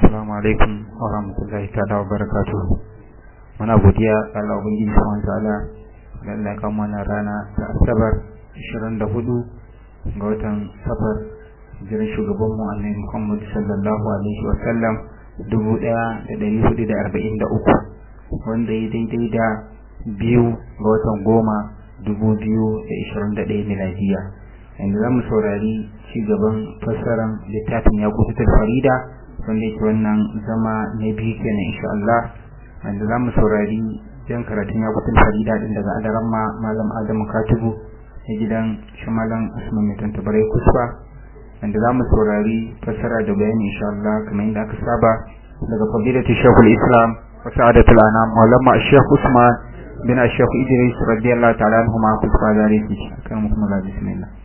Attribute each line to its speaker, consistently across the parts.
Speaker 1: Assalamu alaikum wa rahmatullahi ta'ala wa barakatuh. Muna godiya ga Allah ubangiji subhanahu wa ta'ala da Allah ya kawo mana rana ta Asabar 24 ga watan Safar jiran shugaban mu Annabi Muhammad sallallahu alaihi wa sallam 1443 wanda ya daidai da biyu ga watan goma 2021 miladiya. Yanzu za mu saurari ci gaban fassarar littafin ya kusa farida wanda yake wannan zama na biyu kenan insha Allah wanda za mu saurari jan karatun ya kusa farida din daga adaran ma malam adamu katibu na gidan shi malam usman mai tantabarai kusfa wanda za mu saurari fassara da bayani insha Allah kamar yadda aka saba daga fadilatu shekul islam wa sa'adatul anam maulama shekh usman bin shekh idris radiyallahu ta'ala anhu ma kusfa zaliki kan muhammad bismillah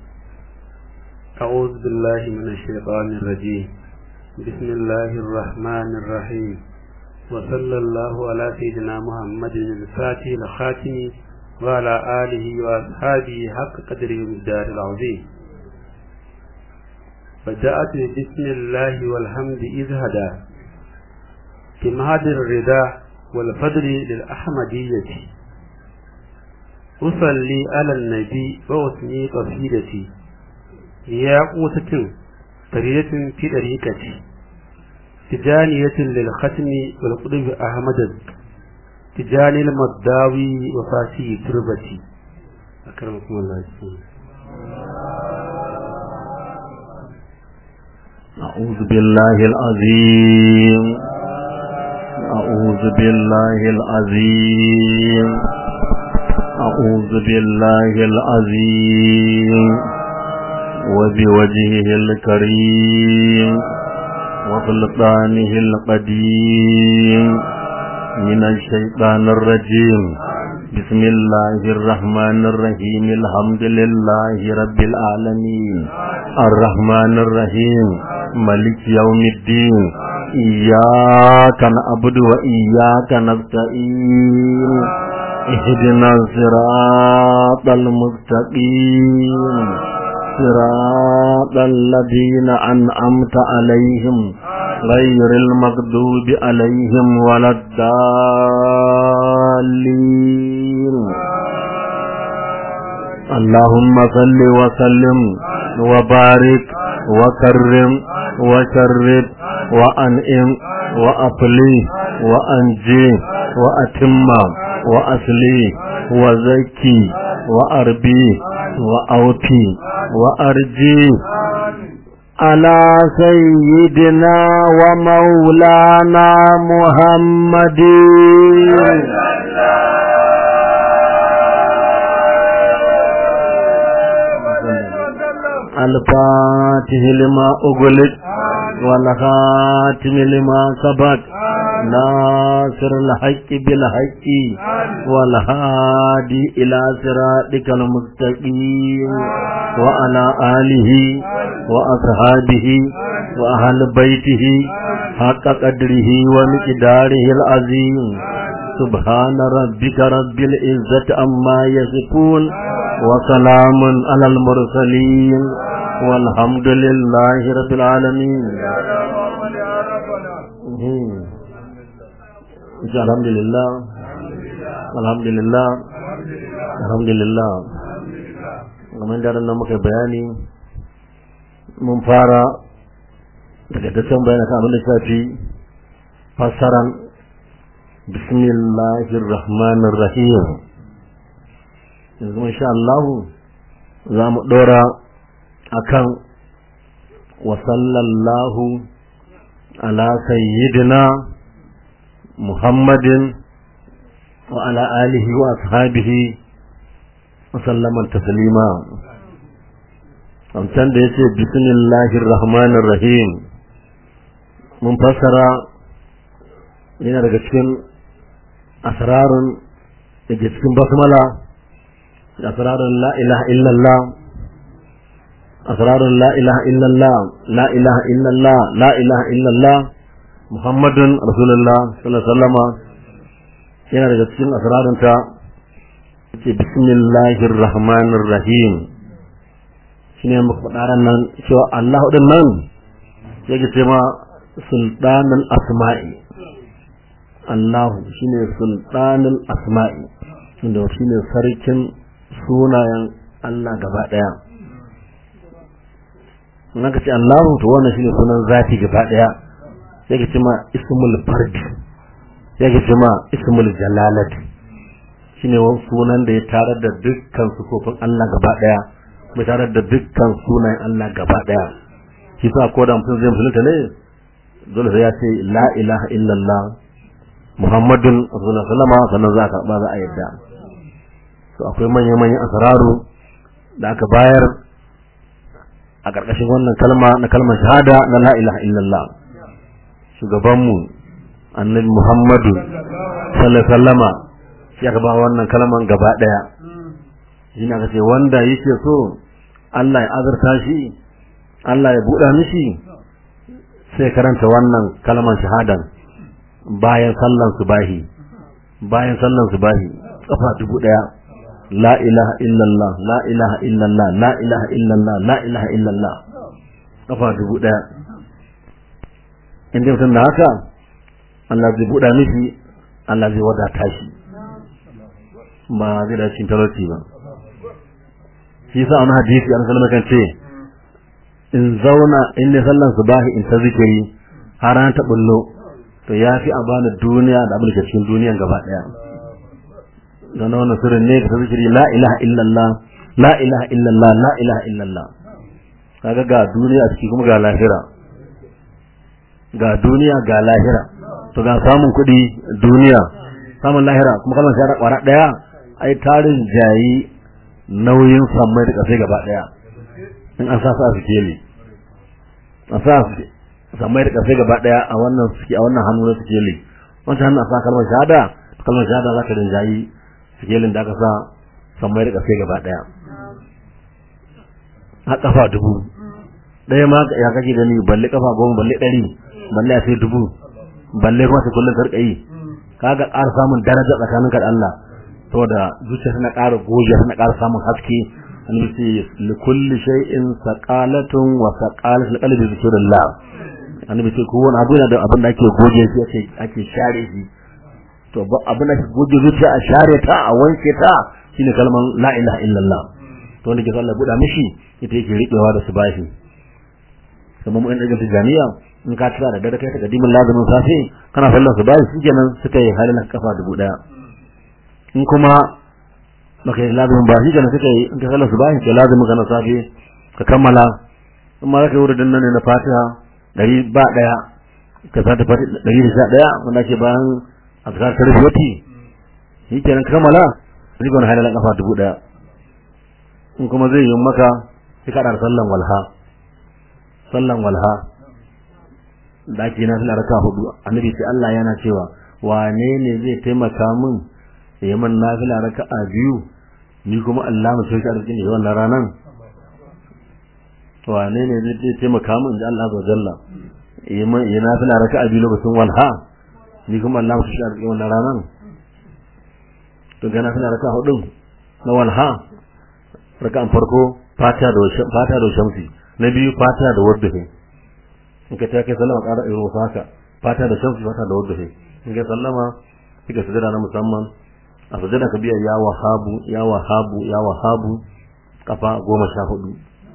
Speaker 2: أعوذ بالله من الشيطان الرجيم بسم الله الرحمن الرحيم وصلى الله على سيدنا محمد الفاتح الخاتم وعلى آله وأصحابه حق قدره الدار العظيم بدأت بسم الله والحمد إذ هدى في مهد الرضا والفضل للأحمدية أصلي على النبي وأثني قصيدتي يا قوتة فريدة في طريقتي تجانية للختم والقلب أحمد تجاني المداوي وفاسي تربتي أكرمكم الله
Speaker 3: أعوذ بالله العظيم أعوذ بالله العظيم أعوذ بالله العظيم وبوجهه الكريم وسلطانه القديم من الشيطان الرجيم بسم الله الرحمن الرحيم الحمد لله رب العالمين الرحمن الرحيم ملك يوم الدين إياك نعبد وإياك نستعين اهدنا الصراط المستقيم صراط الذين أنعمت عليهم غير المغضوب عليهم ولا الضالين اللهم صل وسلم وبارك وكرم وشرب وأنئم وأطلي وأنجي وأتم وأصلي وزكي وأربي وأوتي وأرجي على سيدنا ومولانا محمد الفاتح لما أغلق والخاتم لما سبق ناصر الحق بالحق والهادي إلى صراطك المستقيم وعلى آله وأصحابه وأهل بيته حق قدره ومقداره العظيم سبحان ربك رب العزة أما يصفون وسلام على المرسلين والحمد لله رب العالمين الحمد لله الحمد لله الحمد لله kamar da nan muka bayani mun fara daga dacen bayan kan abin da shafi fassaran bismillahir rahmanir rahim yanzu insha Allah za mu dora akan wa sallallahu ala sayyidina muhammadin wa ala alihi wa ashabihi wa sallama taslima amsan da yace bismillahir rahmanir rahim mun fassara yana daga cikin asrarun da ke cikin basmala asrarun la ilaha illallah asrarun la ilaha illallah la ilaha illallah la ilaha illallah muhammadun rasulullah sallallahu alaihi wasallama yana daga cikin asrarun ta ce bismillahir rahmanir rahim shine muka faɗa ran nan cewa Allah din nan yake ce ma sultanul asma'i Allahu shine sultanul asma'i inda shine sarkin sunayen Allah gaba daya naka ce Allahu to wannan shine sunan zati gaba daya yake cewa ismul fard yake cewa ismul jalalat shine wani sunan da ya tarar da dukkan sufofin Allah gaba daya mai tarar da dukkan sunayen Allah gaba daya shi sa ko da mutum zai musulunta ne dole sai ya ce la ilaha illallah muhammadun rasulullah sallama sannan za ka ba za a yadda to akwai manyan manyan asararu da aka bayar a ƙarƙashin wannan kalma na kalmar shahada na la ilaha illallah shugabanmu annabi muhammadu sallallahu sallama shi aka ba wannan kalman gaba ɗaya shi na ce wanda yake so Allah ya azurta shi Allah ya buɗa mishi sai karanta wannan kalman shahadan bayan sallan subahi bayan sallan subahi kafa dubu ɗaya la ilaha illallah la ilaha illallah la ilaha illallah la ilaha illallah kafa dubu ɗaya in dai mutum da haka Allah zai buɗa mishi Allah zai wadata shi ba zai da cikin talauci ba shi yasa wani hadisi an sallama kan ce in zauna in ne sallan subahi in ta zikiri har an ta bullo to ya fi a bani duniya da abin da ke cikin duniyan gaba daya don wannan sirrin ne ka ta zikiri la ilaha illallah la ilaha illallah la ilaha illallah kaga ga duniya ciki kuma ga lahira ga duniya ga lahira to ga samun kuɗi duniya samun lahira kuma kalmar shahada kwara daya ai tarin jayi nauyin sammai da kasai gaba daya in an sa su a sikeli a sa sammai da kasai gaba daya a wannan suke a wannan hannu na sikeli wancan hannu a sa kalmar shahada kalmar shahada za ka rinjayi sikelin da aka sa sammai da kasai gaba daya a kafa dubu ɗaya ma ya kake gani balle kafa goma balle ɗari balle a sai dubu balle kuma sai kullum sarƙa yi kaga ƙara samun daraja tsakaninka da Allah saboda zuciya tana ƙara goge tana ƙara samun haske annabi ce li kulli shay'in saqalatun wa saqalatul qalbi zikrillah annabi ce kowane abu yana da abin da ake goge shi ake ake share shi to ba abin da ake goge zuciya a share ta a wanke ta shine kalman la ilaha illallah to wanda ke Allah buɗa mishi ita yake riƙewa da su bashi kamar mu ɗan ɗaga tijaniya in ka tsara da dare kai ta kadimin lazumin safe kana sallar su bashi shikenan suka yi halin kafa dubu ɗaya in kuma baka yi lazumin ba shi kenan suka yi in ka sallar su bashi ka lazumin ka na safe ka kammala in ma zaka yi wurin nan ne na fatiha ɗari ba ɗaya ka sa ta fati ɗari da sha ɗaya wanda ake bayan azkar ta rubuti shi kenan ka kammala sai ka wani halin kafa dubu ɗaya in kuma zai yi maka sai ka ɗara sallan walha sallan walha da ake na suna raka hudu annabi sai Allah yana cewa wane ne zai taimaka min ya man nafila raka a biyu ni kuma Allah mu sauke arzikin da wannan ranan wane ne zai taimaka min da Allah azza jalla ya man ya nafila raka a biyu lokacin walha ni kuma Allah mu sauke arzikin wannan ranan to ga nafila raka hudu na walha raka'an farko fatiha da fatiha da shamsi na biyu fatiha da wadduhi in ka ta kai sallama ƙara irin wasu haka fata da shamsu fata da wadda in ka sallama kika sujada na musamman a sujada ka biya ya wahabu ya wahabu ya wahabu kafa goma sha hudu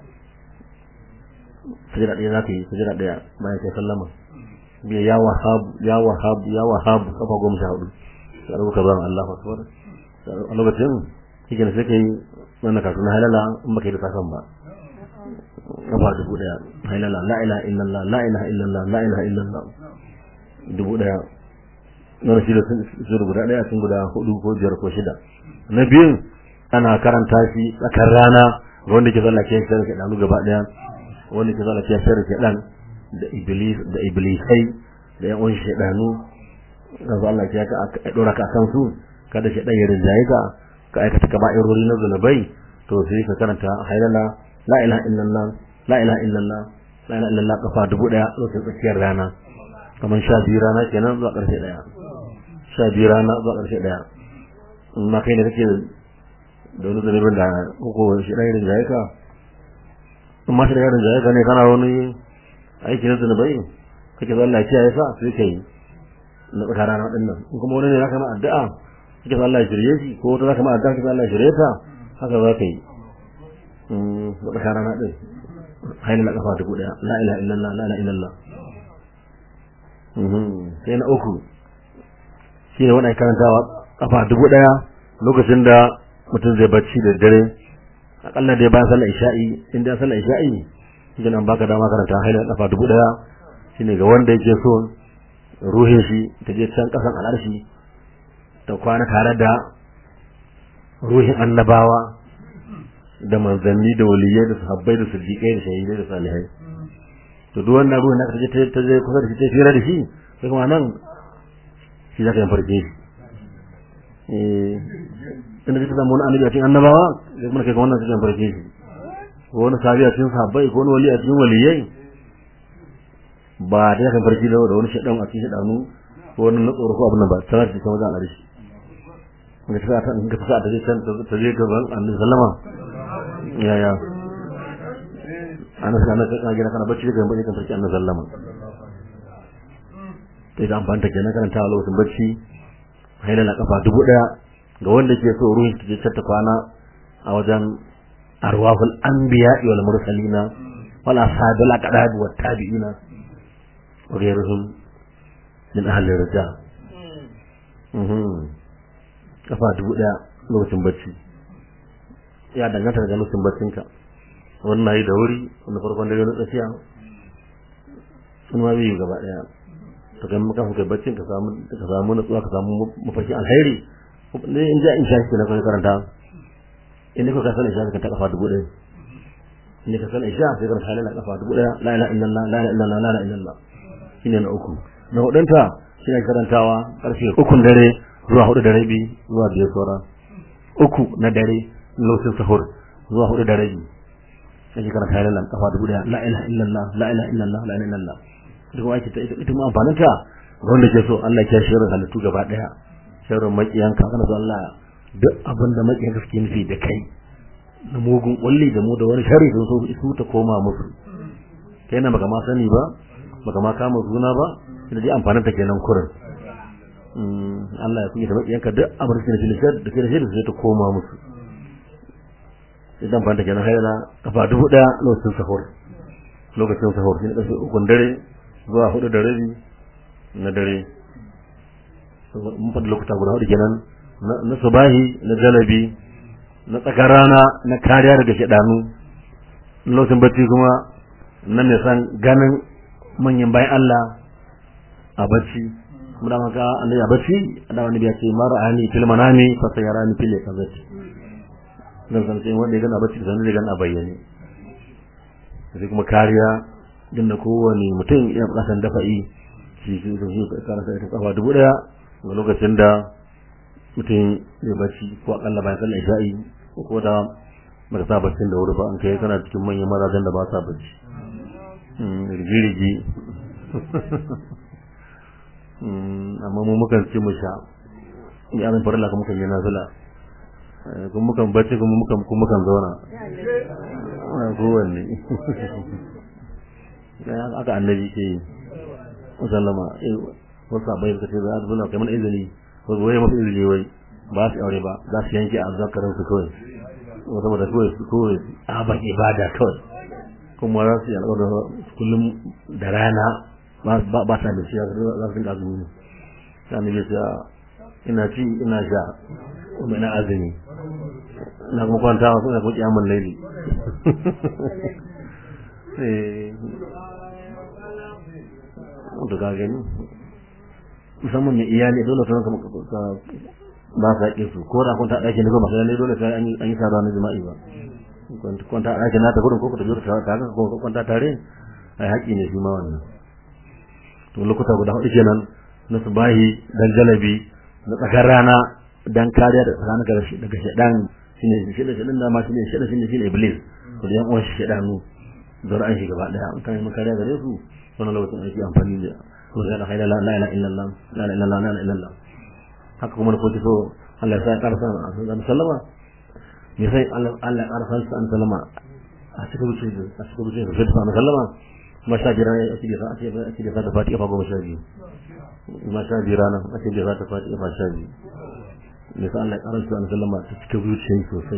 Speaker 3: sujada ɗaya za ka yi sujada ɗaya bayan kai sallama biya ya wahabu ya wahabu ya wahabu kafa goma sha hudu sai rubuta ban Allah akbar a lokacin kike ne sai kai wannan kasu na halala in baka yi da sakan ba kafa dubu daya hailala la ilaha illallah la ilaha illallah la ilaha illallah dubu daya na shi da sun guda daya sun guda hudu ko biyar ko shida na biyun ana karanta shi tsakar rana ga wanda ke zalla ke shirka danu gaba daya wanda ke zalla ke shirka dan da iblis da iblisai da yan uwan shedanu ga Allah ke ka dora ka kan su kada shedan ya rinjaye ka ka aikata kaba'irori na zunubai to sai ka karanta hailala la ilaha illallah la ilaha illallah la ilaha illallah kafa dubu daya lokacin tsakiyar rana kamar sha biyu rana kenan zuwa karshe daya sha biyu rana zuwa karshe daya in ma kai ne kake da wani zunubin da uku shi ɗaya da jaye ka in ma shi ɗaya da jaye ka ne kana wani aiki na zunubai kake zo Allah ya kiyaye sa sai kai na tsaka rana din nan in kuma wani ne zaka ma addu'a kake zo Allah ya shirye shi ko wata zaka ma addu'a kake Allah ya shirye ta haka za ka yi mm na tsaka rana din hayla la kafa dubu daya la ilaha illallah la ilaha illallah mhm sai na uku shine wannan karantawa kafa dubu daya lokacin da mutum zai bacci da dare akalla dai bayan sallar isha'i in da sallar isha'i shi nan baka dama karanta hayla kafa dubu daya shine ga wanda yake so ruhin shi ta je can kasan al'arshi ta kwana tare da ruhin annabawa da manzanni da waliyai da sahabbai da siddiqai da shahidai da salihai to duk wannan ruhin da kaje ta je kusa da shi ta fira da shi sai kuma nan shi zaka yin farke shi eh inda kika samu wani annabi a cikin annabawa sai kuma kai ga wannan sai farke shi ko wani sahabi a cikin sahabbai ko wani wali a cikin waliyai ba da yakan farki da wani shaɗan a cikin shaɗanu ko wani na tsoro ko abin nan ba sanar da wajen arishi ga ta ta ga ta ta je can ta je gaban annabi sallama ya ya ana sana ka gina kana bacci daga bacci kan farki annabi sallama sai da amfanta kenan kana ta lokacin bacci haila na kafa dubu daya ga wanda ke so ruhin ta je ta kwana a wajen arwahul anbiya wal mursalina wal ashabil aqdab wat tabi'ina وغيرهم من أهل الرجاء kafa dubu ɗaya lokacin bacci ya danganta daga lokacin baccinka wannan yi da wuri wanda farkon dare na tsakiya sun ma biyu gaba ɗaya to kai maka kai baccin ka samu ka samu natsuwa ka samu mafarki alheri ne in ja in sha shi na kai karanta in ka san isha ka ta kafa dubu ɗaya in ka san isha sai karanta halala kafa dubu ɗaya la ilaha illallah la ilaha illallah la ilaha illallah shine na uku na hudunta shine karantawa karfe ukun dare zuwa hudu da rabi zuwa biyar saura uku na dare lokacin sahur zuwa hudu da rabi sai karanta halalan kafa dubu daya la ilaha illallah la ilaha illallah la ilaha illallah duk wani ta ita ma amfanin ta wanda ke so Allah ya shirin halittu gaba daya shirin makiyanka kana so Allah duk abin da makiyanka suke nufi da kai na mugun kulli da mu da wani shari da so su ta koma musu kai na baka ma sani ba baka ma kama suna ba da dai amfanin ta kenan kurin Allah ya kunya da makiyanka duk abin da ke da ke da shi da ta koma musu idan amfanin ta kenan haila kafa dubu daya lokacin sahur lokacin sahur shi ne ƙarfe ukun dare zuwa hudu da rabi na dare mun faɗi lokuta guda hudu kenan na subahi na jalabi na tsakar rana na kariya daga shaɗanu lokacin bacci kuma na mai san ganin manyan bayan Allah a bacci kuma da maka annabi a bacci da wani biya ce mara ani fil manami fa sayarani fil yakazati dan san sai wanda ya gana bacci da sanin da gana bayyane sai kuma kariya din da kowane mutum ya bukatar dafa'i shi shi shi kara sai ta kafa dubu daya ga lokacin da mutum ya bacci ko akalla bayan sallar isha'i ko da baka sa baccin da wuri ba an kai kana cikin manyan mazajen da ba sa bacci rigi-rigi amma mu mukan ci mu sha ya zan farilla kuma mukan yi nazila kuma mukan bacci kuma mukan kuma mukan zauna kowanne aka annabi ke sallama wasu abai suka ce za a zuna kamar izini wasu waye masu izini wai ba su aure ba za su yanke a zakarin su kawai saboda kawai su kawai abin ibada kawai kuma za su yi alƙawar kullum da rana ba sa da shi za su dinga azumi ne sai annabi ya ina ci ina sha kuma ina azumi ina kuma kwanta wasu ina kuma kiyamun laili to ka gani musamman mai iyali dole sun ka ba sa ƙi su ko da kun ta ɗaki ne ko masu lalle dole sai an yi saduwa na jima'i ba kwanta a ɗakin nata gudun ko ku tafi ta tare ko ku kwanta tare ai haƙi ne shi ma wannan to lokuta guda hudu kenan na subahi dan jalabi na tsakar rana dan kariya da tsakanin daga daga shedan shine shine shedan da ma shine shedan shine shine iblis to da yan uwan shedanu zura'an shi gaba daya an kai makariya gare su wannan lokacin ake amfani da ko da la ilaha illallah la ilaha illallah la ilaha illallah la ilaha illallah haka kuma ko so Allah ya sa karfa a sallama me sai Allah Allah ya karfa an sallama a cikin wuce a cikin wuce sai da sallama kuma sha biyar ne ake da ake ake da fata fati kafa goma sha biyu kuma sha biyar ranar ake da fata fati kafa sha biyu ne sa Allah ya karanta an sallama ta cikin zuciya sosai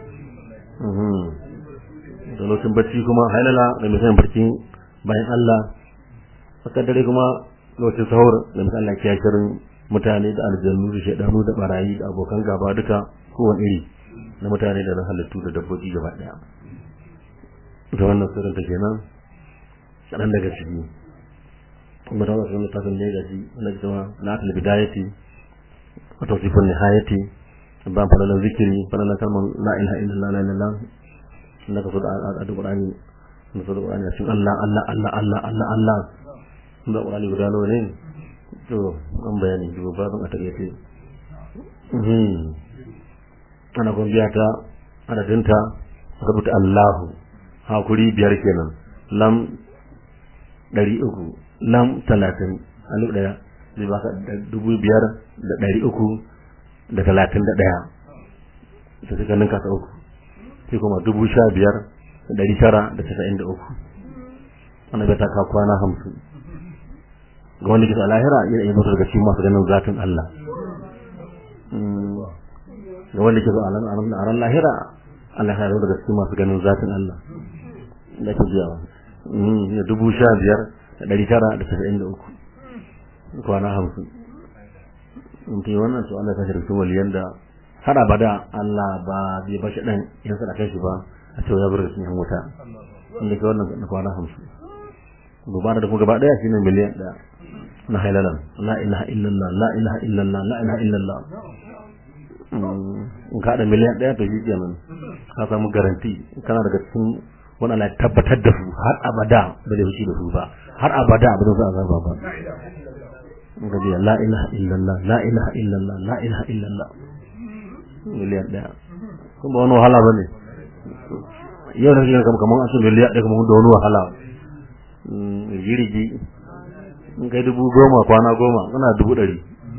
Speaker 3: da lokacin bacci kuma hailala da misalin barcin bayan Allah saka dare kuma lokacin sahur da misalin Allah ya shirin mutane da aljannu da shaidanu da barayi da abokan gaba duka kowane iri na mutane da na halittu da dabbobi gaba daya da wannan sirrin ta kenan kaɗan daga ciki kuma ta wasu littafin ne gaji wanda kuma na atal bidayati wa tawsifun nihayati ban falalan zikiri falalan kalman la ilaha illallah la ilaha illallah inda ka so da adu qur'ani da so da qur'ani cikin Allah Allah Allah Allah Allah Allah da qur'ani guda nawa ne to an bayani duba babin a takaice mhm ana kun biya ta adadinta rubuta Allahu hakuri biyar kenan lam ɗari uku lam talatin alif ɗaya zai baka dubu biyar da ɗari uku da talatin da ɗaya da suka ninka ta uku sai kuma dubu sha biyar da ɗari tara da casa'in da uku wannan bai ta ka kwana hamsin ga wanda ke a lahira yana iya mutu daga cikin masu ganin zatin Allah ga wanda ke a ran lahira Allah ya daga cikin masu ganin zatin Allah da ke biyawa da dubu sha biyar da ɗari tara da casa'in da uku kwana hamsin mutum wannan su Allah ta shi rikin waliyan da har abada Allah ba zai ba shi ɗan yan sadaka shi ba a cewa ya bar da yan wuta inda ke wannan na kwana hamsin gobara da kuma gaba ɗaya shine miliyan ɗaya na hailalan la ilaha illallah la ilaha illallah la ilaha illallah in ka haɗa miliyan ɗaya to shi kenan ka samu garanti kana daga cikin wani Allah ya tabbatar da su har abada ba zai fushi da su ba har abada ba zai azaba ba ga biya la ilaha illallah la ilaha illallah la ilaha illallah miliyan ɗaya kuma wani wahala ba ne yau da kika kamar an san miliyan ɗaya kamar da wani wahala jirgi in kai dubu goma kwana goma kana dubu ɗari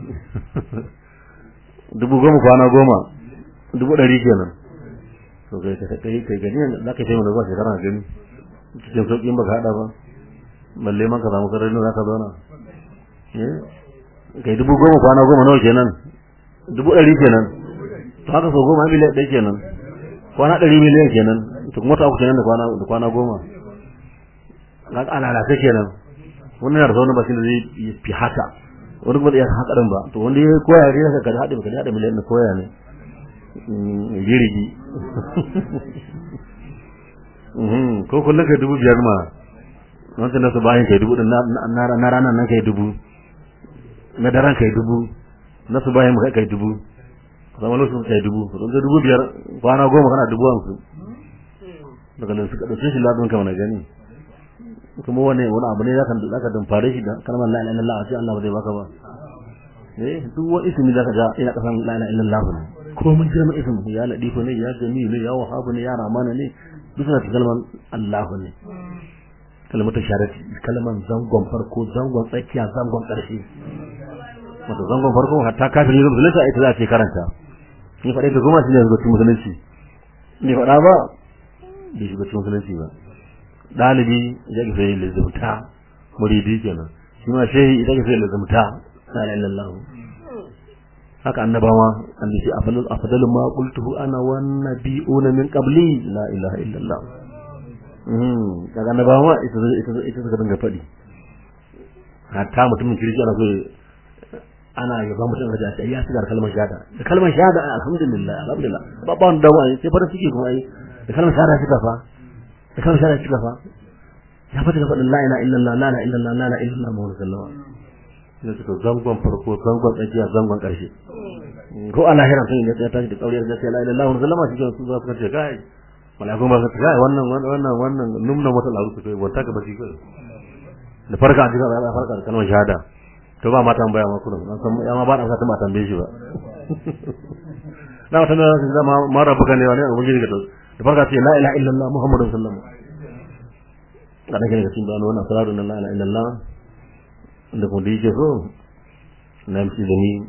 Speaker 3: dubu goma kwana goma dubu ɗari kenan to kai ka kai kai gani za ka taimaka zuwa shekara gani cikin sauƙin baka haɗa ba balle man ka samu sarari za ka zauna kai dubu goma kwana goma nawa kenan dubu ɗari kenan to haka sau goma miliyan ɗaya kenan kwana ɗari miliyan kenan to kuma ta uku kenan da kwana da kwana goma na ka alalace kenan wannan yana da sauran bakin da zai fi haka wani kuma zai haka ɗin ba to wanda ya koya ne ka kada haɗe ka haɗe miliyan da koya ne jirgi ko kullum kai dubu biyar ma wancan nasu bayan kai dubu na ranar nan kai dubu na daren kai dubu nasu bayan kai kai dubu zama lokacin kai dubu don dubu biyar kwana goma kana dubu hamsin daga nan suka ɗauke shi labin ka wani gani kuma wani wani abu ne zaka zaka dumfare shi da kalmar la ilaha illallah sai Allah ba zai baka ba eh duk wani ismi zaka ga ina kasan la ilaha illallah ne ko mun girma ismi ya ladifu ne ya jami ne ya wahabu ne ya ramana ne duk suna kalmar Allah ne kalmar sharati kalmar zangon farko zangon tsakiya zangon ƙarshe wato zangon farko hatta kafin yin musulunci ita za a ce karanta ni faɗa ga goma shi ne yanzu cikin musulunci ni faɗa ba bai shiga cikin musulunci ba ɗalibi ya ga sai lazumta muridi kenan shi ma shehi ita ga sai lazumta la ilaha illallah haka annabawa annabi afdalu afdalu ma qultuhu ana wan nabiyuna min qabli la ilaha illallah mm kaga annabawa ita ita ita suka dinga faɗi hatta mutumin kirki ana so ana yaba mutum da ya ya shigar kalmar shahada da kalmar shahada alhamdulillah alhamdulillah ba ba wanda wani sai fara ciki kuma ai da kalmar shahada suka fa da kalmar shahada suka fa ya fata ga faɗin la ilaha illallah la ilaha illallah la ilaha illallah muhammadu sallallahu alaihi wasallam sai suka zangon farko zangon tsakiya zangon ƙarshe ko a lahira sun ya tashi da kauriyar gaskiya la ilaha illallah sallama shi su za su ce kai malaiku ba su ce kai wannan wannan wannan numna wata laru su kai wata ka bashi kai da farka a cikin ya farka da kalmar shahada to ba ma tambaya ma kullum an san ya ma ba da sa ma tambaye shi ba na wata da da ma ma rabbuka ne wani ubangiji ga to da farka ce la ilaha illallah muhammadur rasulullah kada kake cikin da wannan salatu la ilaha illallah da kuma da yake so na mishi da ni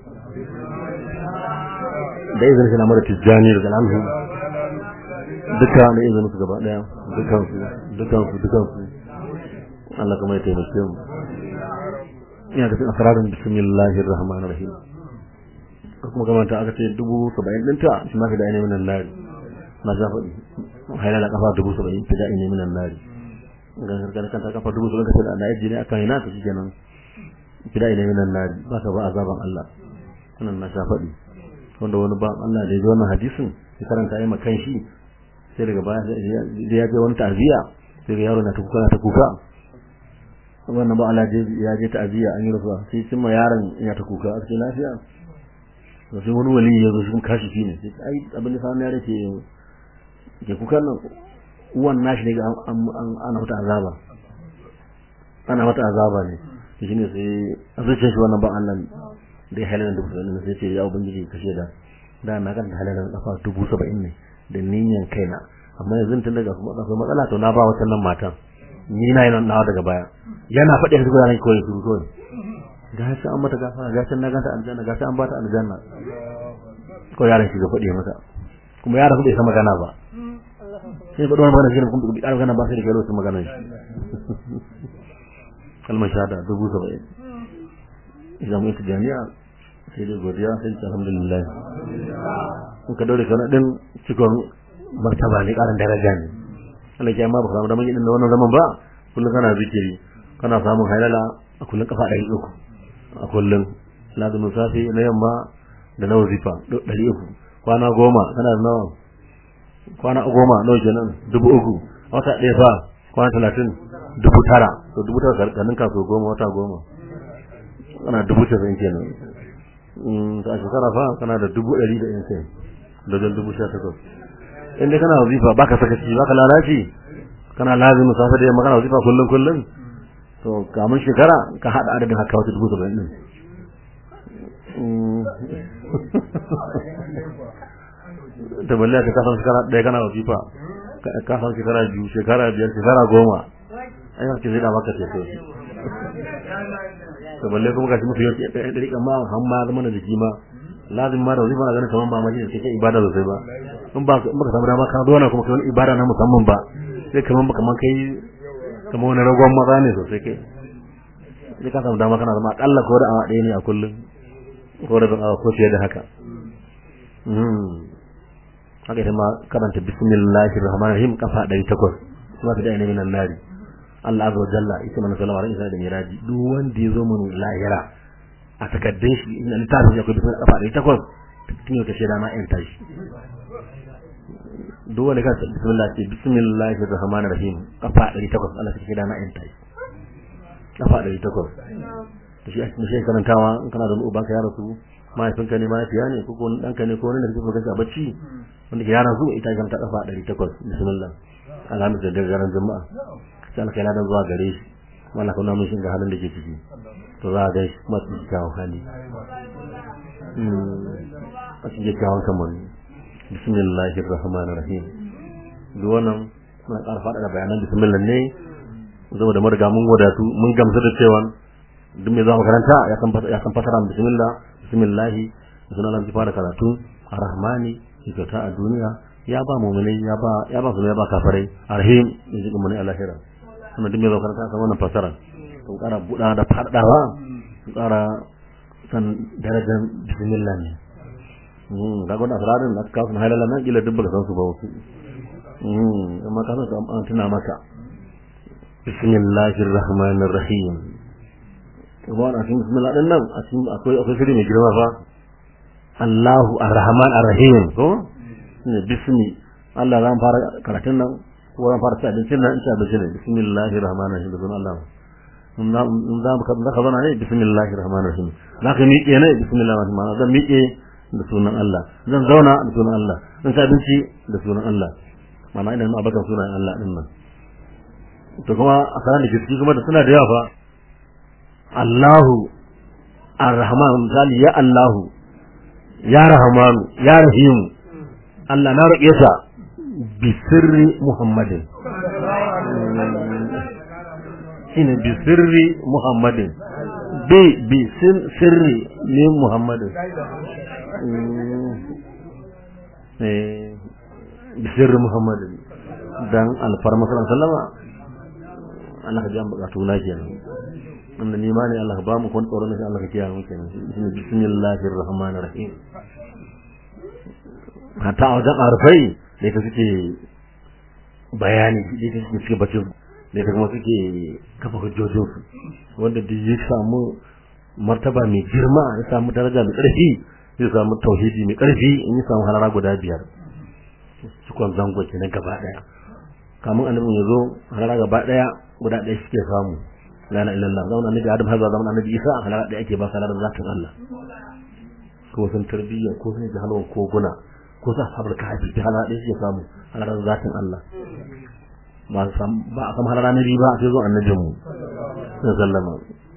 Speaker 3: da izinin shi na mara tijjani daga alhu duka da izinin su gaba daya dukansu dukansu dukansu Allah kuma ya taimake mu ina ga asrarin bismillahir rahmanir rahim kuma kamar ta aka ce dubu saba'in ɗinta shi ma ka da ainihin nan lari na sha faɗi hailala kafa dubu saba'in fi da ainihin nan lari ga gargar kanta kafa dubu saba'in ka ce da ayyar jini akan yana ta shi kenan fi da ainihin nan lari ba ka ba azaban Allah wannan na sha faɗi wanda wani ba Allah da ya ji wannan hadisin ya karanta ya makan shi sai daga baya da ya je wani ta'aziyya sai ga yaro na ta kuka na ta kuka wannan ba Allah ya je ta'aziyya an yi rasuwa sai cimma yaron ya ta kuka a cikin lafiya to sai wani wali ya zo shi kashi shi ne sai ai abin da sa ne yake ke kuka nan uwan nashi ne ga ana mata azaba ana mata azaba ne to shine sai a zuciyar shi wannan ba Allah da ya halalan dubu saba'in sai ce ya ubangiji kashe da da na kan halalan kafa dubu saba'in ne da niyan kaina amma yanzu tun daga kuma akwai matsala to na ba wata nan matan ni na yi nawa daga baya yana faɗi yanzu gudanar kawai su kawai ga shi an mata gafara ga shi na ganta aljanna ga shi an bata aljanna ko yaron shi ga faɗi mata kuma yaron bai san magana ba sai faɗi wani magana shi ne kuma bai ƙara magana ba sai da kai lokacin magana shi kalmar shahada dubu saba'in idan mu ita jami'a sai dai godiya sai ta alhamdulillah in ka daure kana din cikon martaba ne ƙarin daraja ne Allah ya ma ba samu da mun yi din wannan zaman ba kullum kana zikiri kana samun halala a kullum kafa ɗari uku a kullum lazumin safe na yamma da na wazifa ɗari uku kwana goma kana da nawa kwana goma nawa kenan dubu uku wata ɗaya fa kwana talatin dubu tara to dubu tara karkanin kaso goma wata goma kana dubu casa'in kenan a shekara fa kana da dubu ɗari da yan sai da jan dubu sha takwas in dai kana wazifa baka sakaci baka lalaci kana lazimin safe da yamma kana wazifa kullum kullum to kamun shekara ka haɗa adadin haka wata dubu saba'in ɗin da balle ka kasan shekara ɗaya kana wasifa ka san shekara biyu shekara biyar shekara goma ai haka zai da maka ce sai to balle kuma gashi mutu yake ɗaya ɗari kan ma han ma zama da jiki ma lazim ma da wasifa na ganin kamar ba ma shi kai ibada sosai ba in ba in baka samu dama ka zo na kuma kai wani ibada na musamman ba sai kamar ba kamar kai kamar wani ragon maza ne sosai kai sai ka samu dama kana zama akalla ko da awa ɗaya ne a kullum ko da awa ko fiye da haka haka ita ma karanta bismillahir rahmanir rahim kafa 800 kuma ta da ainihin nan nari Allah azza wa jalla ita mana sallama ran isa da miraji duk wanda ya zo mun lahira a takaddun shi in littafin ya kai bismillah kafa 800 tun yau ta shaida ma in tashi duk wanda ka bismillah ce bismillahir rahmanir rahim kafa 800 Allah ta shaida ma in tashi kafa 800 to shi ake shi karantawa in kana da uban ka ya rasu mahaifinka ne mahaifiya ne ko wani ɗanka ne ko wani da kake so a bacci wanda ke yaran su ita ga ta kafa 800 bismillah alhamdu da daren jama'a sai Allah kai ladan zuwa gare shi Allah kuma mun shiga halin da ke ciki to za a ga shi kuma su kawo hali a cikin kawo kamar bismillahir rahmanir rahim duk wannan muna ƙara faɗa da bayanan bismillah ne saboda mun riga mun wadatu mun gamsu da cewa duk mai zuwa makaranta ya san ya san fasara bismillah bismillah sunan Allah fara karatu arrahmani kyauta a duniya ya ba mu'minai ya ba ya ba su ya ba kafirai arhim yaji kuma ne alahira kuma duk mai zuwa makaranta san wannan fasara to ƙara buɗa da faɗawa ƙara san darajar bismillah ne mm ga gwada asrarin da kawo sun halala nan kila duk baka san su ba wasu mm amma ka san su an tuna maka bismillahir rahmanir rahim kuma a cikin bismillah din nan a cikin akwai akwai shiri mai girma fa Allahu Ar-Rahman Ar-Rahim ko ne bismi Allah zan fara karatun nan ko zan fara sai abincin nan insha Allah ne bismillahir rahmanir rahim da sunan Allah mun za mun za mu kaza kaza ne bismillahir rahmanir rahim zaka miƙe ne bismillahir rahmanir rahim zan miƙe da sunan Allah zan zauna da sunan Allah zan ci abinci da sunan Allah mana ina nuna abakan sunan Allah din nan to kuma a sanar da gaske kuma da suna da yawa fa Allahu Ar-Rahman misali ya Allahu ya Rahmanu ya Rahim Allah na roƙe sa bi sirri Muhammadin shine bi sirri Muhammadin bi bi sirri ne Muhammadin eh bi sirri Muhammadin dan alfarma sallallahu alaihi Allah ka biya bukatu na kenan wanda ni ma ne Allah ka ba mu kun tsoron shi Allah ka kiyaye mu kenan shine bismillahir rahmanir rahim hatta a wajen arfai da ita suke bayani da ita suke bacin da ita kuma suke kafa hujjojin su wanda da ya samu martaba mai girma ya samu daraja mai ƙarfi zai samu tauhidi mai ƙarfi in ya samu halara guda biyar cikon zango kenan gaba ɗaya kamun annabin ya zo halara gaba ɗaya guda ɗaya suke samu la ilaha illallah zaman annabi adam har zaman annabi isa halara ɗaya ake ba su halarar zatin Allah ko sun tarbiyya ko sun jahalwan koguna ko sa sabar ka haji halara ɗaya suke samu halarar zatin Allah ba a samu halara na biyu ba sai zo annabin mu sallama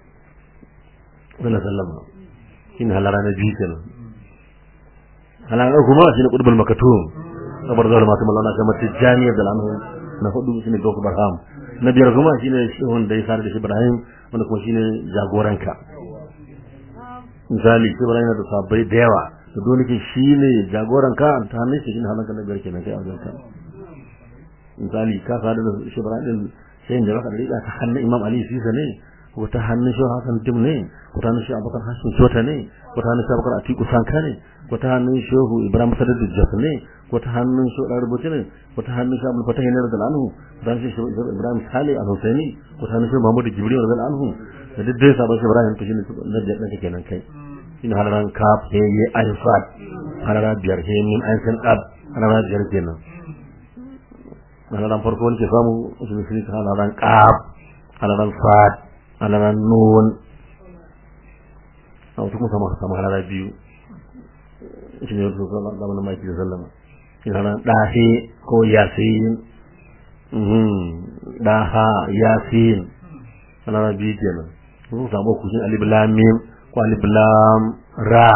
Speaker 3: sallama shine halara na biyu kenan halara kuma shine qutbul makatum sabar da masu malana kamar tijjani da anhu na hudu shine Gausu Barham na biyar kuma shine shehun da ya sare da shi Ibrahim wanda kuma shine jagoranka misali shi Ibrahim da sabbai da yawa da dole ke shine jagoranka ta hannun shi shine halanka na biyar kenan kai a wajen ka misali ka sare da shi Ibrahim sai da baka da riga ta hannun Imam Ali Sisa ne ko ta hannun shi Hassan Dim ne ko ta hannun shi Abubakar Hashim Shota ne ko ta hannun shi Abubakar Atiku Sanka ne ko ta hannun Shehu Ibrahim Sadar Jos ne ko ta hannun shi da rubuce ne ko ta hannun shi Abdul Fatah ne da anhu dan shi Ibrahim Sale al-Husaini ko ta hannun shi Muhammad Jibril da anhu da duk dai sabon shi Ibrahim to shine da da kenan kai shine halaran kaf he ye alfat halara biyar he min an san qab halara biyar kenan halaran farko ne ke samu su ne halaran qab halaran fat halaran nun a wasu kuma sama sama halara biyu shi ne wasu zamanin maki da sallama yana ɗahe ko yasin ɗaha yasin ana biyu kenan sun samu kushin alif lam mim ko alif lam ra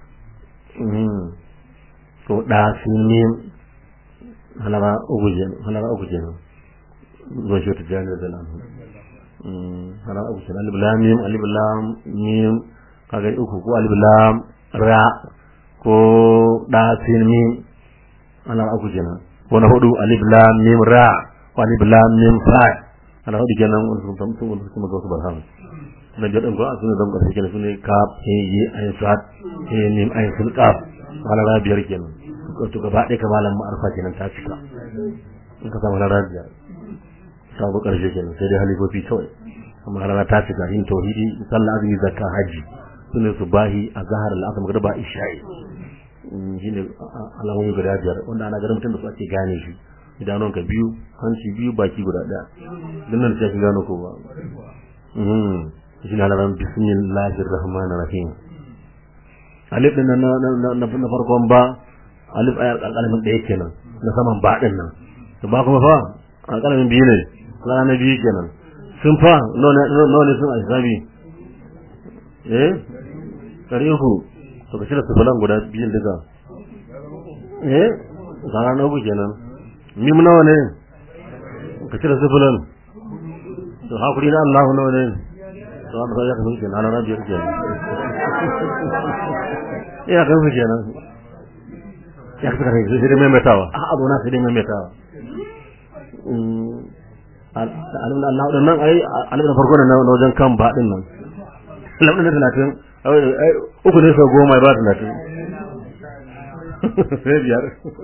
Speaker 3: ko ɗasin mim halara uku kenan halara uku kenan zuwa shi wata jami'ar da lamu halara uku kenan alif lam mim alif lam mim kaga uku ko alif lam ra ko ɗasin mim ana uku kenan ko na hudu alif lam mim ra ko alif lam mim fa ana hudu kenan wani sun san sun sun ga su barham na jadan ko sun zan ka kenan sune kaf he yi ayin sat he mim ayin sun kaf wala ra biyar kenan ko to gaba ɗaya kamalan ma'arfa kenan ta cika in ka samu rana biyar sabu karshe kenan sai dai halifofi kawai amma rana ta cika yin tauhidi sallah azumi zakka haji sune su bahi a zahar al'asar magriba isha'i shi ne alamomi guda biyar wanda ana ganin mutum da su ake gane shi idanun ka biyu hanci biyu baki guda ɗaya don nan sai gano ko ba shi ne alaran bismillahir rahmanir rahim alif din nan na farkon ba alif ayar alƙalamin ɗaya kenan na saman ba din nan to ba kuma fa alƙalamin biyu ne alƙalamin na biyu kenan sun fa nawa ne sun a hisabi eh ɗari uku to ka cire sufulan guda biyun duka eh zara na uku kenan mim nawa ne ka cire sufulan to hakuri na Allah nawa ne to an ya kasu kenan na biyar kenan ya kasu kenan ya kasu kenan sai dai maimaitawa a abu na sai dai maimaitawa alim da Allah din nan ai alim da farko na wajen kan ba din nan alim da talatin uku ne sau goma ba talatin sai biyar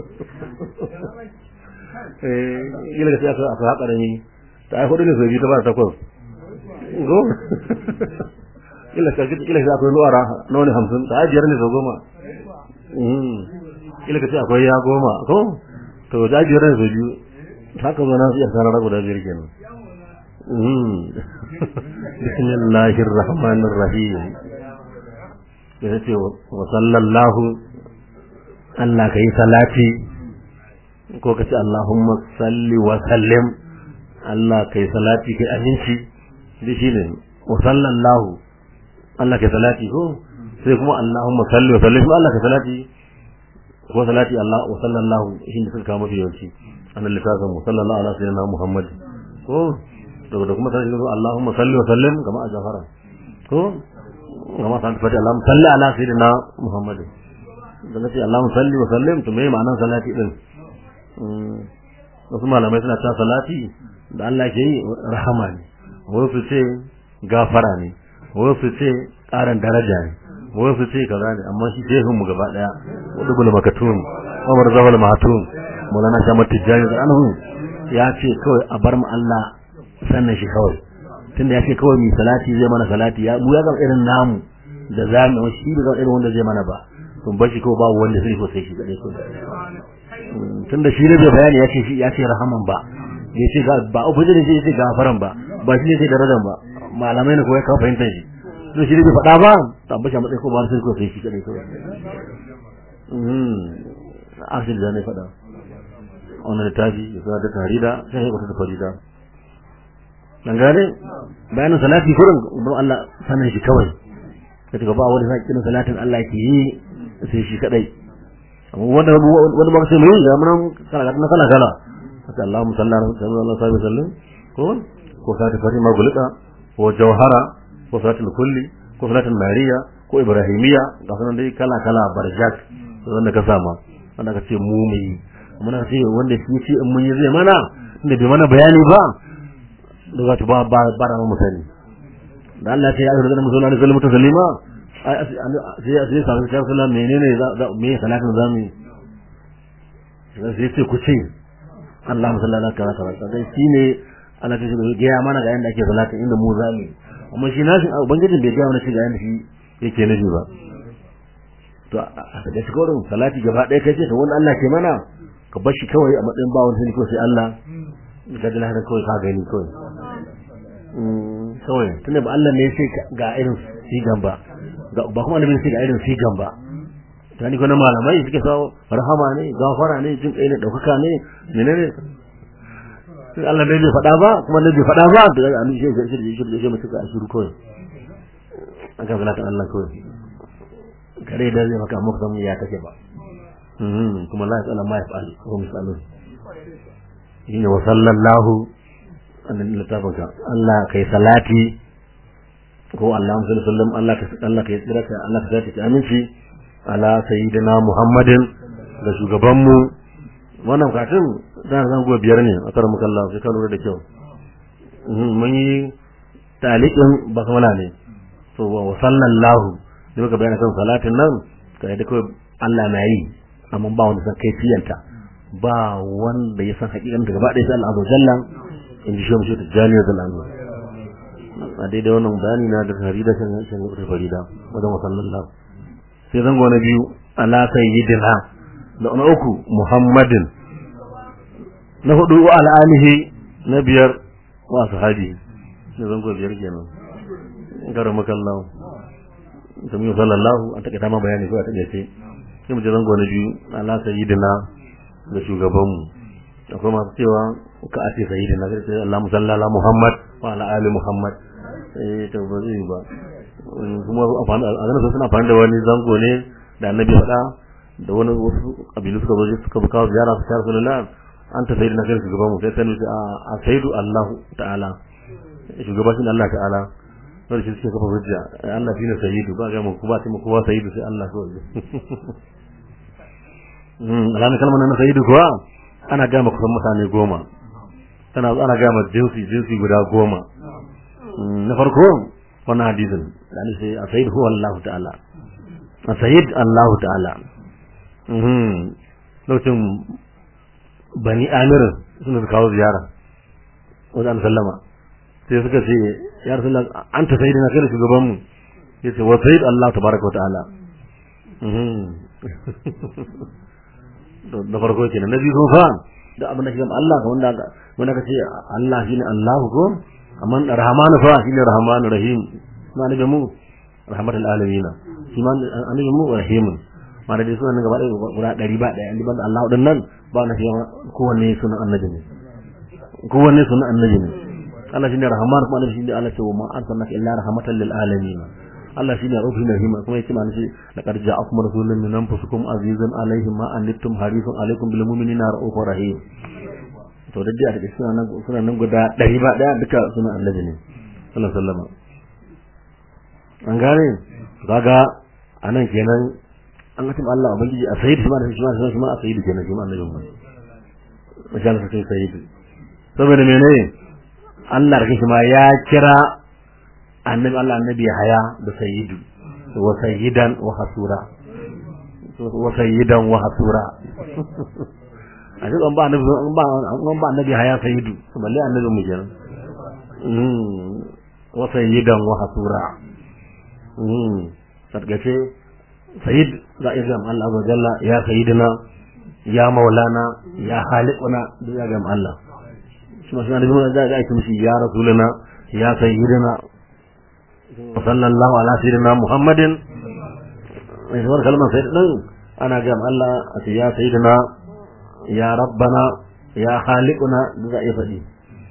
Speaker 3: yi daga siyasa a haƙa da ni ta ai hudu ne sau biyu ta ba takwas go ila ka ji ila akwai nuwara na wani hamsin ta ai biyar ne sau goma ila ka ce akwai ya goma ko to ta biyar ne sau biyu haka zo na iya sanar guda biyar kenan bismillahir rahmanir rahim ya ce wa sallallahu Allah ka yi salati ko ka ce Allahumma salli wa sallim Allah ka yi salati kai aminci da shi ne wa sallallahu Allah ka yi salati ko sai kuma Allahumma salli wa sallim Allah ka salati ko salati Allah wa sallallahu shi ne suka kama yawanci an littafin mu sallallahu ala sayyidina Muhammad ko daga da kuma sai Allahumma salli wa sallim kama a jafara ko kama san fati Allahumma salli ala sayyidina Muhammad da nace Allahumma salli wa sallim to me ma'anar salati din wasu malamai suna ta salati da Allah ke yi rahama ne wasu ce gafara ne wasu ce ƙarin daraja ne wasu ce kaza ne amma shi shehun mu gaba daya wadubul makatun Umar Zawal Mahatun Maulana Shamar Tijjani da anhu ya ce kawai a bar mu Allah sannan shi kawai tunda ya ce kawai mi salati zai mana salati ya mu ya ga irin namu da zamu shi da irin wanda zai mana ba kun bashi ko babu wanda zai so sai shi kadai ko tunda shi ne bai bayani ya ce shi ya ce rahaman ba ya ce ga ba ubangiji ne ya ce gafaran ba ba shi ne sai darajan ba malamai ne ko ya kawo fahimtar shi to shi ne bai faɗa ba tambashi a matsayin ko ba sai ko sai shi kadai ko asir da ne faɗa wannan littafi ya sa ta tarida sai ya ta farida dan gane bayanin salati kurin don Allah sanin shi kawai kace ba wani sakin salatin Allah ke yi sai shi kadai wanda wanda ba sai mai ga mun kala kala kala kala haka Allahumma salli ala sallallahu alaihi wasallam ko ko sa ta farima gulida ko jawhara ko salatul kulli ko salatul mariya ko ibrahimiya ga sunan dai kala kala barjak wanda ka sama wanda ka ce mu mai muna ce wanda shi ce in mun yi zai mana inda bai mana bayani ba da za ta ba ba ba da mu sani da Allah ya ce ya ayyuhal muslimin da kalmatu salima sai sai sai sai sallam menene za me salatin zamu sai sai ku ce Allahumma salli ala kaza kaza sai shine Allah ta ce ga mana ga yanda ake salatin inda mu zamu amma shi nashi ubangijin bai ga mana shi ga yanda shi yake nufi ba to a daga cikin salati gaba ɗaya kai ce to wanda Allah ke mana ka bar shi kawai a matsayin ba wani ko sai Allah ka ji lahira kawai ka gani kawai kawai tunda ba Allah ne sai ga irin sigan ba ba kuma annabi sai ga irin sigan ba ta ni kuma malamai suke sawo rahama ne gafara ne jin kai ne daukaka ne menene sai Allah bai faɗa ba kuma ne bai faɗa ba da annabi sai sai sai sai sai mutuka a shiru kawai aka zalata Allah kawai kare da zai maka muka san ya take ba kuma la yasala ma yaf'al wa misalu shine wa sallallahu annabi littafinka Allah kai salati ko Allah sallallahu sallam Allah ka Allah kai tsira ka Allah ka zata aminci ala sayyidina Muhammadin da shugaban mu wannan katin da zan go biyar ne a kar muka Allah sai ka lura da kyau mun yi taliqin basmala ne to wa sallallahu da muka bayyana kan salatin nan kai da kawai Allah na yi amma ba wanda san kaifiyanta ba wanda ya san hakikan daga gaba ɗaya sai Allah azza jalla in ji shi mu shi tijani da Allah a daidai wannan bayani na da farida shan shan da farida wajen wasallallahu sai zango na biyu ala sayyidina da na uku muhammadin na hudu wa ala alihi na biyar wa sahabi da zango biyar kenan gara makallahu da mu sallallahu an take dama bayani ko a take sai sai mu je zango na biyu ala sayyidina da shugabanmu akwai masu cewa ka a ce sayyidina sai ce Allah musallala Muhammad wa ala ali Muhammad eh to ba zai ba kuma a ganin suna amfani da wani zango ne da annabi faɗa da wani wasu kabilu suka zo suka kawo ziyara su tare sallallahu an ta sayyidina kai shugabanmu sai sai a sayyidu Allah ta'ala shugaba shi Allah ta'ala wanda shi suke kafa hujja Allah shine sayyidu ba ga mu kuma sai mu kowa sayyidu sai Allah so mm alamin kalmar nan sayyidu kuwa ana ga kusan mutane goma tana ana ga jinsi jinsi guda goma na farko wannan hadisin yani sai a sayyid huwa Allah ta'ala a sayyid Allah ta'ala mhm lokacin bani amir suna kawo ziyara wajen sallama sai suka ce ya rasulullah anta sayyidina kai shugaban mu yace wa sayyid Allah tabaraka wa ta'ala da farko kenan na biyu fa da abin da shi Allah ka wanda wanda ka ce Allah shine Allah ko amma rahmanu fa shine rahmanu rahim ma ne mu rahmatul alamin shi ma annabi mu rahim ma da sunan gaba da guda 100 ba daya inda banda Allah din nan ba na shi kowanne sunan annabi ne kowanne sunan annabi ne Allah shine rahman kuma annabi shine Allah ce wa ma arsalnaka illa rahmatan lil alamin Allah shine rufin rahima kuma yace mana shi laqad ja'akum rasulun min anfusikum azizun alayhi ma anittum harisun alaykum bil mu'minina ra'ufur rahim to da da daga suna nan suna nan guda 100 ba daya duka suna annabi ne sallallahu alaihi wasallam an gane kaga anan kenan an ga Allah ubangiji a sayyid shi ma da shi ma shi ma a sayyid kenan shi ma annabi mu masha Allah sai sayyid saboda menene Allah da kake ma ya kira annabi Allah annabi haya da sayyidu wa sayyidan wa hasura wa sayyidan wa hasura a duk an ba annabi an ba an ba annabi haya sayyidu balle annabi mu kenan mm wa sayyidan wa hasura mm sarkace sayyid za a iya Allah azza jalla ya sayyidina ya maulana ya khaliquna duk ya gama Allah shi ma shi annabi mun da ga aiki mishi ya rasuluna ya sayyidina sallallahu ala sayyidina muhammadin mai zuwar kalmar sayyidina ana gam Allah a ce ya sayyidina ya rabbana ya khaliquna da za a iya faɗi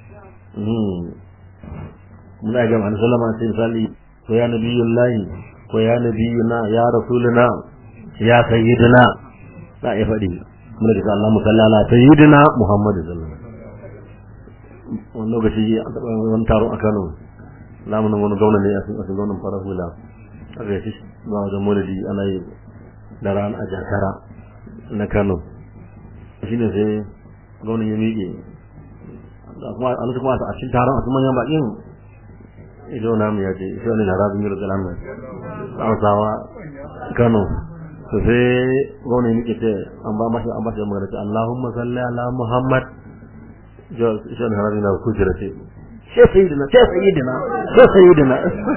Speaker 3: muna gam an sallama sai misali ko ya nabiyullahi ko ya nabiyuna ya rasuluna ya sayyidina za a iya faɗi muna da Allah musalla ala sayyidina muhammad sallallahu alaihi wasallam wani lokaci an taɓa wani taro a Kano lamunin wani gwamna ne a cikin gwamnan farar hula aka yi ba wajen maulidi ana yi da ran a jakara na kano shi ne sai gwamnan ya miƙe a lokacin kuma a cikin taron a cikin manyan baƙin ido na mu ya ce shi wani na rabin yaro kalan mai hausawa kano to sai gwamnan ya miƙe ce an ba mashi an ba shi magana ce allahumma salli ala muhammad shi wani rabin na kujera ce sai sayyidina sai sayyidina sai sayyidina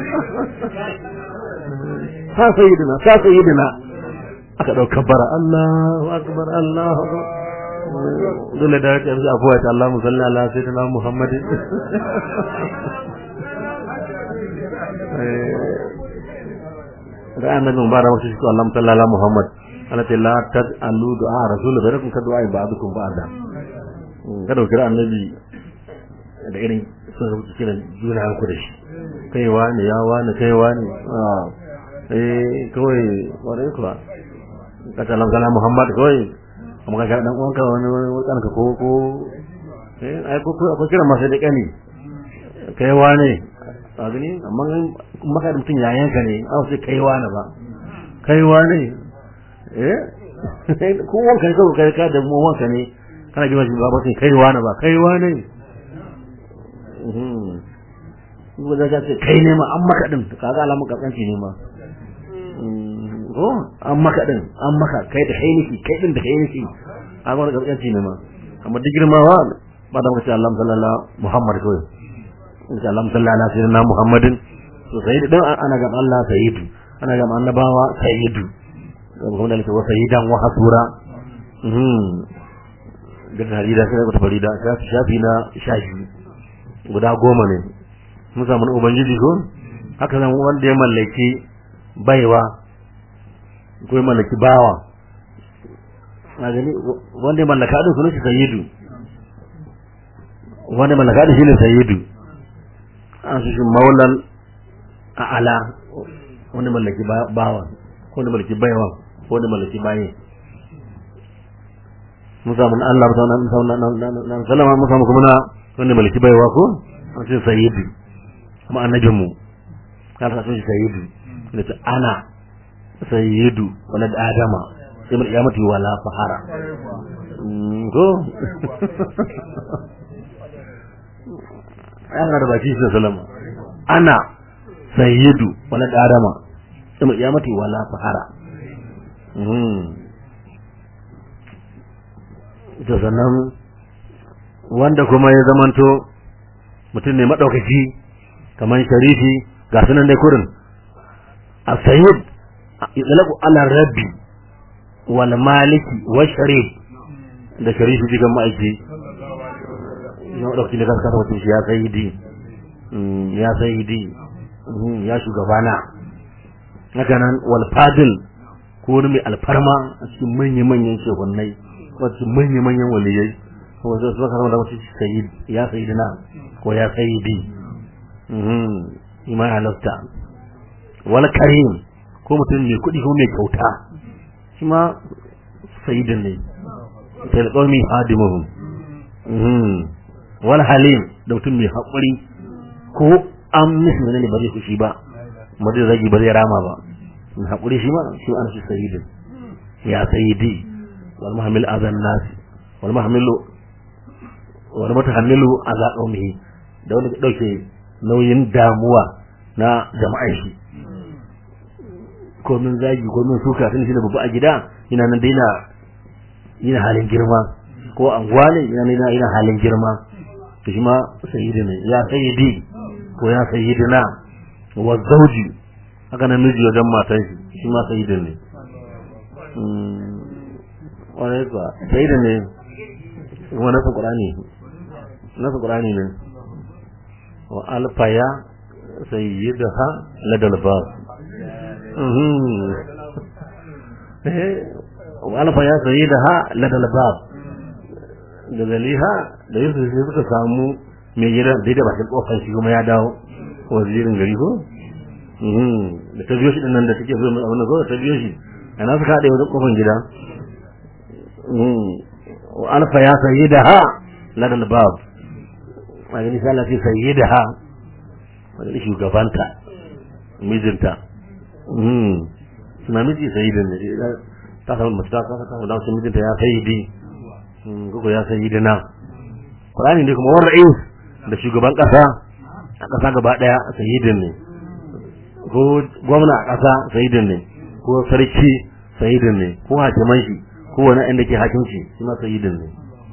Speaker 3: sai sayyidina sai sayyidina aka dauka bara Allahu akbar Allahu akbar dole da yake yanzu afuwa ta Allah musalli ala sayyidina Muhammadin da annabi mubarak wasu shi Allah musalli ala Muhammad ana ce la tad'alu du'a rasul barakum ka du'a ba'dukum ba'da kada ku kira annabi da irin sun rubuta kiran juna ku da shi kai wani ya wani kai wani eh kawai wani kuwa ka ta lamsala muhammad kawai amma ka dan uwanka wani wani ka ko ko eh ai ko ko kira masa da kani kai wani a gani amma maka da mutum yayan ka ne a sai kai wani ba kai wani eh ko wanka ne kawai kai ka da mu wanka ne kana ji ba ba sai kai wani ba kai wani ko da ka ce kai ne ma an maka din kaga alamun kaskanci ne ma ko an maka din an maka kai da hainiki kai din da hainiki a ga kaskanci ne ma amma duk girmawa ba da mace Allah sallallahu Muhammad kawai insha Allah sallallahu alaihi wasallam Muhammadin to sai dan ana ga Allah sayyidu ana ga annabawa sayyidu kuma da wa sayyidan wa hasura mhm da harida sai ko farida shafi na shafi guda goma ne mun samu ubangiji ko haka nan wanda ya mallaki baiwa ko ya mallaki bawa na gani wanda ya mallaka din sunan shi sayyidu wanda ya mallaka din shine sayyidu an su shi maulan a'ala wanda mallaki bawa ko wanda mallaki baiwa ko wanda mallaki baye mun samu Allah mun samu sallama mun samu kuma na wanda malaki baiwa ko an ce sayyidu kuma annabinmu kan sa shi sayyidu da ta ana sayyidu walad adama sai mun kiyamati wala fahara ko an ga da baki shi sallama ana sayyidu walad adama sai mun kiyamati wala fahara da sannan wanda kuma ya zamanto mutum ne maɗaukaki kamar sharifi ga sunan dai kurin a sayyid itlaqu ala rabbi wal maliki wa sharif da sharifi jigan ma'aiki ya maɗaukaki da kan kasa mutum shi ya sayyidi ya sayyidi ya shugabana haka nan wal fadil ko wani mai alfarma a cikin manya-manyan shehunai wasu manya-manyan waliyai ko wasu su zaka da wasu sayyid ya sayyidina ko ya sayyidi mhm iman halafta wal karim ko mutum mai kuɗi ko mai kyauta shi ma sayyidin ne sai da qawmi hadimuhum mhm wal halim da mutum mai haƙuri ko an mishi ne ba zai kushi ba ba zai zagi ba zai rama ba mai haƙuri shi ma shi an shi sayyidin ya sayyidi wal muhammil azan nas wal muhammilu wal mutahammilu ala qaumihi da wanda ke dauke nauyin damuwa na jama'ar shi komin zagi komin suka tun shi da babu a gida ina nan dai na ina halin girma ko anguwa ne ina ina ina halin girma to shi ma sayyidi ne ya sayyidi ko ya sayyidina wa zawji haka nan miji wajen matan shi shi ma sayyidin ne wani ba sayyidin ne kuma nasu qur'ani nasu qur'ani ne wa alfaya sayyidaha ladal bab wa alfaya sayyidaha ladal bab da zaliha da yusuf sai suka samu mai gidan daidai bakin kofar shi kuma ya dawo wazirin gari ko da ta biyo shi din nan da take zo mai abin da zo ta biyo shi ana suka haɗe wajen kofar gida wa alfa ya sayyidaha ladal bab a gani sai Allah sai sayyidaha wani shugabanta mijinta suna miji sayyidin ne ta samu mace ta kasa ta samu damar mijinta ya sayyidi gugu ya sayyidina Qur'ani ne kuma wani ra'is da shugaban kasa a kasa gaba daya sayyidin ne ko gwamna a kasa sayyidin ne ko sarki sayyidin ne ko hakiman shi ko wani inda ke hakimci shi ma sayyidin ne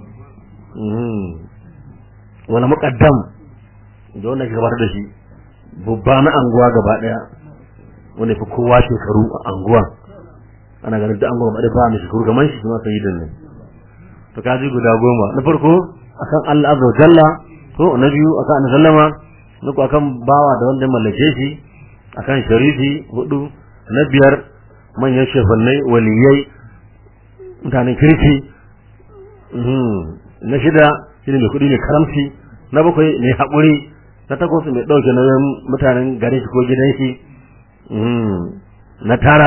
Speaker 3: wani muqaddam da wanda ke gabatar da shi babba na anguwa gaba daya wanda fi kowa shekaru a anguwa ana ganin da anguwa gaba ba mai shekaru kamar shi ma sayyidin ne to kaji guda goma na farko akan Allah azza wa jalla to na biyu akan annabi sallama na ku akan bawa da wanda mallake shi akan sharifi hudu na biyar manyan shefannai waliyai mutanen kirki na shida shine mai kudi mai karamci na bakwai mai haƙuri na takwas mai ɗauke nauyin mutanen garin shi ko gidan shi na tara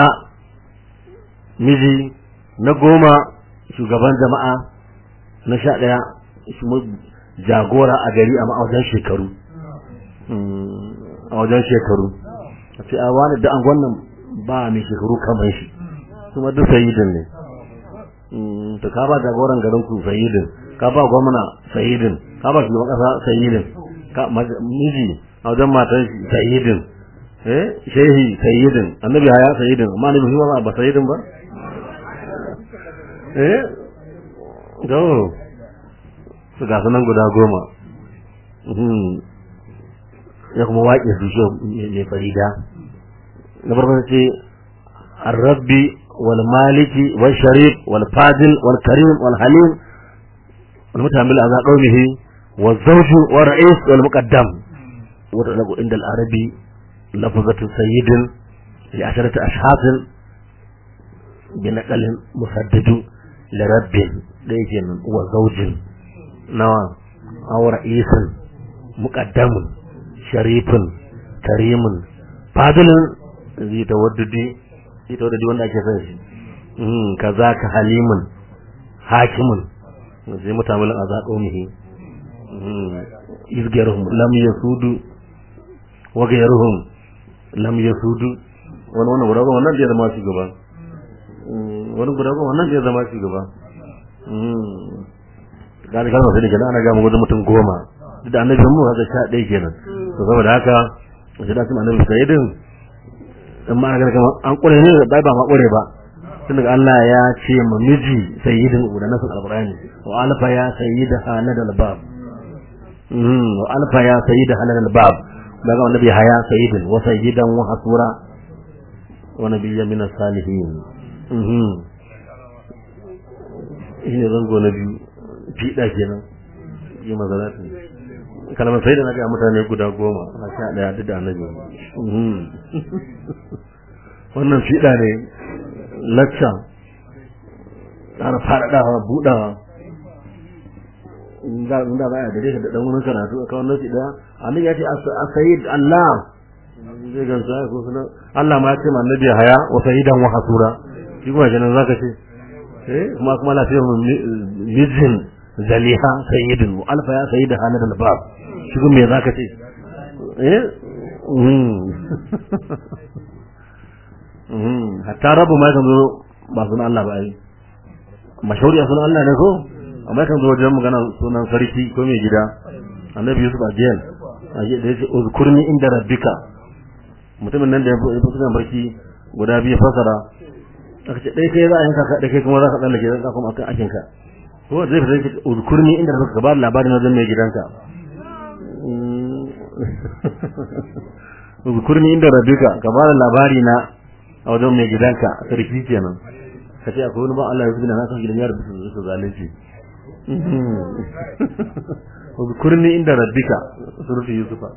Speaker 3: miji na goma shugaban jama'a na sha ɗaya jagora a gari a wajen shekaru a wajen shekaru a ce a wani da an wannan ba mai shekaru kamar shi kuma duk sayidin ne to ka ba jagoran garin ku sayidin ka ba gwamna sayidin ka ba shugaban kasa sayidin ka miji a wajen matan shi sayidin eh shehi sayidin annabi haya sayidin amma annabi shi ba sayidin ba eh to su ga sunan guda goma ya kuma waƙe su shi mai farida na farko ce الربي والمالك والشريف والفاضل والكريم والحليم والمتحمل على قومه والزوج والرئيس والمقدم وتطلق عند العربي لفظة سيد لعشرة أشخاص بنقل مسدد لرب ليجن وزوج نوى أو رئيس مقدم شريف كريم فاضل ذي توددي ذي توددي وانا كيف كذاك حليم حاكم zai mutamilin a zaƙomihi izgiyarhum lam yasudu wa gayarhum lam yasudu wani wannan guda wannan zai zama shugaba wani guda wannan zai zama shugaba gani kalmar sai kenan ana gama wajen mutum goma duk da annabi mu haka sha ɗaya kenan to saboda haka sai da sun annabi sai din in ma ana ganin kamar an ƙure ne ba ba ma ƙure ba tun daga Allah ya ce ma miji sayyidin da nasul alqur'ani wa alfa ya sayyida halal albab mm wa alfa ya sayyida halal albab daga annabi haya sayyidin wa sayyidan wa hasura wa nabiyya min as-salihin mhm ina zango na biyu fiɗa kenan yi mazalatu kalmar sai da na ga mutane guda goma a sha ɗaya duk da annabi wannan fiɗa ne lacca ƙara faɗaɗawa buɗawa za a baya da dai da ɗan wani karatu a kawai nasi ɗaya annabi ya ce a sayid Allah zai gansu ya ko suna Allah ma ya ce ma annabi haya wa sayidan wa hasura shi kuma kenan zaka ce eh kuma kuma lafiyar mijin zaliha sayyidin wa alfa ya sayyida hana da bab shi kuma me zaka ce eh hatta rabu ma kan zo ba sunan Allah ba ai mashhuri sunan Allah ne ko amma kan zo wajen magana sunan sarki ko mai gida annabi Yusuf a jail aje da yace uzkurni inda rabbika mutumin nan da ya fi kusan barki guda biyu fasara aka ce dai kai za a yanka ka dai kai kuma za ka tsallake zan kuma akan akin ka ko zai fi zai uzkurni inda rabbika ka ba labarin wajen mai gidanka uzkurni inda rabbika ka ba labari na a wajen mai gidanka sarki kenan ka ce akwai wani ba Allah ya zubi na kan gidan yaro su zalunci uzkurni inda rabbika surutu yusufa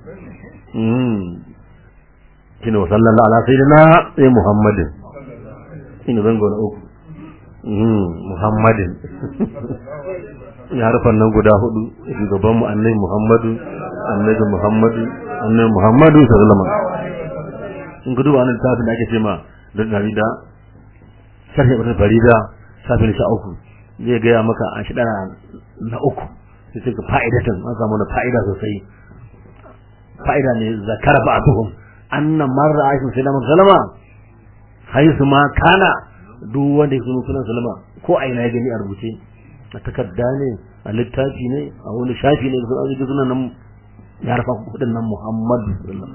Speaker 3: shine wa sallallahu ala sayyidina sai muhammadin shine zango na uku muhammadin ya harfan nan guda hudu shugaban mu annabi muhammadu annabi muhammadu annabi muhammadu sallallahu alaihi wasallam in gudu wannan tafi da ake ce ma da farida sharhi ibn farida safin sha uku zai gaya maka a shi na uku sai suka fa'idatan an samu na fa'ida sosai fa'ida ne zakara ba'duhum anna marra aisha sai da sallama haisu ma kana duk wanda ya sunan sunan sallama ko a ina ya gani a rubuce a takarda ne a littafi ne a wani shafi ne da sunan sunan nan ya rafa kudin nan muhammadu sallallahu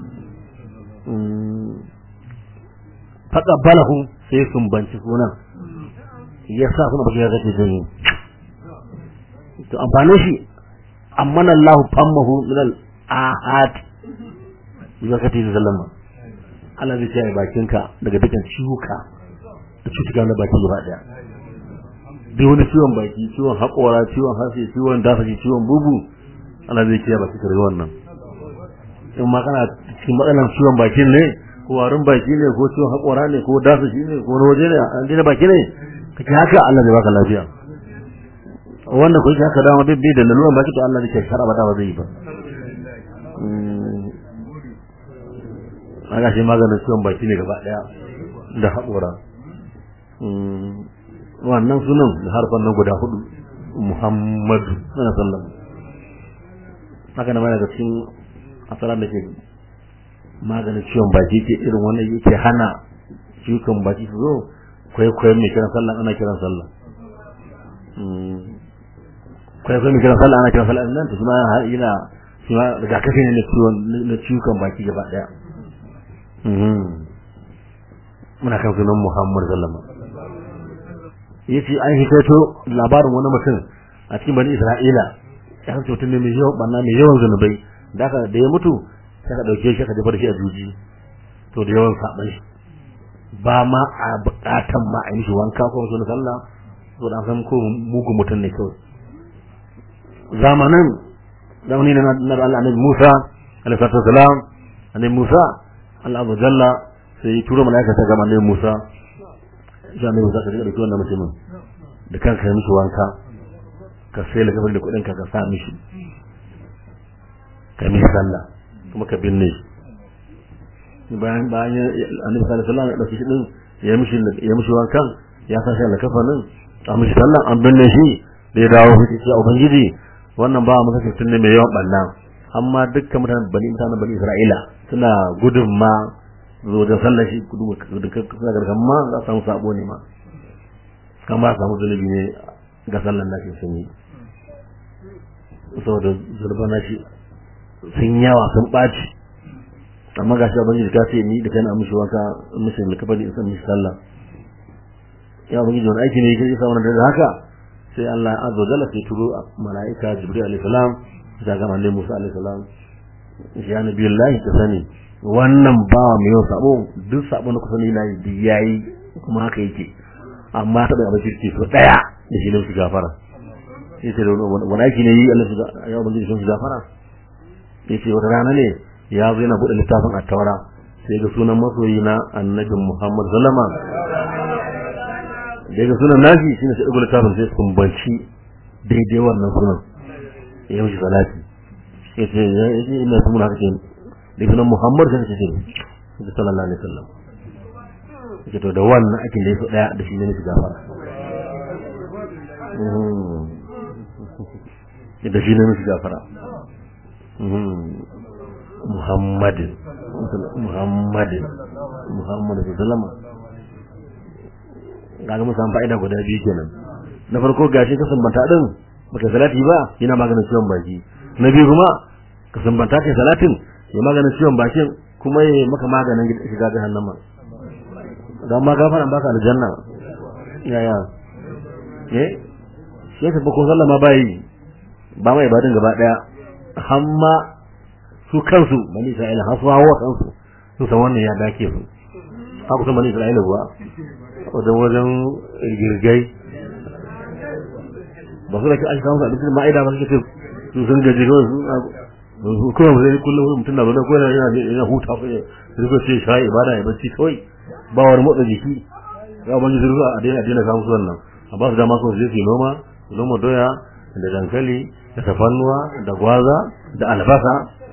Speaker 3: faqabalahu sai sun banci sunan ya sa suna baki ya zace jini to amfanin shi amman Allah fammahu min al ahad zakati sallama Allah zai kiyaye bakinka daga dukkan ciwuka da cutuka na baki gaba daya duk wani ciwon baki ciwon haƙora ciwon hasi ciwon dafashi ciwon bubu Allah zai kiyaye bakinka daga wannan in ma kana cikin matsalan ciwon bakin ne ko warin baki ne ko ciwon haƙora ne ko dafashi ne ko wani waje ne an dina baki ne kake haka Allah zai baka lafiya wanda ko haka dama bai da laluran baki to Allah zai shara ba da ba zai yi ba aga shi maganin ciwon baki ne gaba daya da haƙora wannan sunan da harfan nan guda hudu muhammadu sana sallam haka na mana da cikin asalar da ke maganin ciwon baki ke irin wannan yake hana ciwon baki su zo kwaikwayon mai kiran sallah ana kiran sallah kwaikwayon mai kiran sallah ana kiran sallah nan ta shi ma yana shi ma rigakafi ne na ciwon baki gaba daya muna kan sunan Muhammad sallama yace an hikato labarin wani mutum a cikin bani Isra'ila ya san mutum ne mai yawan banna mai yawan zanubai da ka da ya mutu sai ka dauke shi ka jefa da shi a juji to da yawan saban shi ba ma a bukatan ma a yi shi wanka ko sunan sallah to da san ko mugu mutum ne kawai zamanin zamani na Allah annabi Musa alaihi salatu wasalam annabi Musa Allah azza jalla sai turo malaika ta ga annabi Musa ya annabi Musa ka ga dauki wannan mutumin da kanka mishi wanka ka sai la kafin da kudin ka ka sa mishi ka mishi sallah kuma ka binne shi bayan bayan annabi sallallahu alaihi wasallam ya dauki shi din ya mishi ya mishi wankan ya sa shi la kafanin a mishi sallah an binne shi da ya dawo shi ce ubangiji wannan ba mu kake tunne mai yawan banna amma dukkan mutanen bani mutanen bani Isra'ila suna gudun ma zo da sallar shi kudu da suna gargan ma za su samu sabo ne ma kan ba samu zunubi ne ga sallar nashi sun yi saboda zurban nashi sun yawa sun ɓaci amma ga shi abin da ka ce ni da kai na mishi wanka mishi da kafa da isa mishi sallah ya abin da wani aiki ne ya sa wannan da haka sai Allah azza wa jalla sai turo mala'ika Jibril alaihi salam da ga manzon Musa alaihi salam ya nabiyullahi ka sani wannan ba mai yau sabo duk sabo na kusa ne na yi yayi kuma haka yake amma ta bai abin kirki so daya da shi ne su gafara sai ce wani aiki ne yi Allah su ya ubangiji sun su gafara sai ce wata rana ne ya zo yana buɗe littafin at-taura sai ga sunan masoyi na annabi Muhammad sallama da ga sunan nashi shine sai ɗago littafin sai sun banci daidai wannan sunan ya mishi salati ya ce ya ce ina su muna kake da sunan Muhammad sai ce ce sallallahu alaihi wasallam ya to da wannan ake da yaso daya da shi ne shi gafara da shi ne shi gafara Muhammadin Muhammadin Muhammadin sallama kaga mun samu fa'ida guda biyu kenan na farko gashi ka sambanta din baka salati ba yana maganin ciwon baki na biyu kuma ka sumbanta kai salatin ya maganin ciwon bakin kuma ya maka maganin shiga jahannama don ma gafaran baka aljanna yaya eh shi ka ko sallama bai ba mai ibadin gaba daya hamma su kansu bani isra'ila har su hawa kansu su san wannan ya dake su haka san bani isra'ila kuwa wajen wajen girgai ba su da ke aika musu abincin ma'aida ba suke su sun gaji kawai su kuma zai kullum mutum na zaune ko yana yana huta ko ya rika ce shayi ibada ya bacci kawai ba wani motsa jiki ya ban jiru a daina daina samu su wannan a ba su dama su je su noma su noma doya da dankali da tafannuwa da gwaza da albasa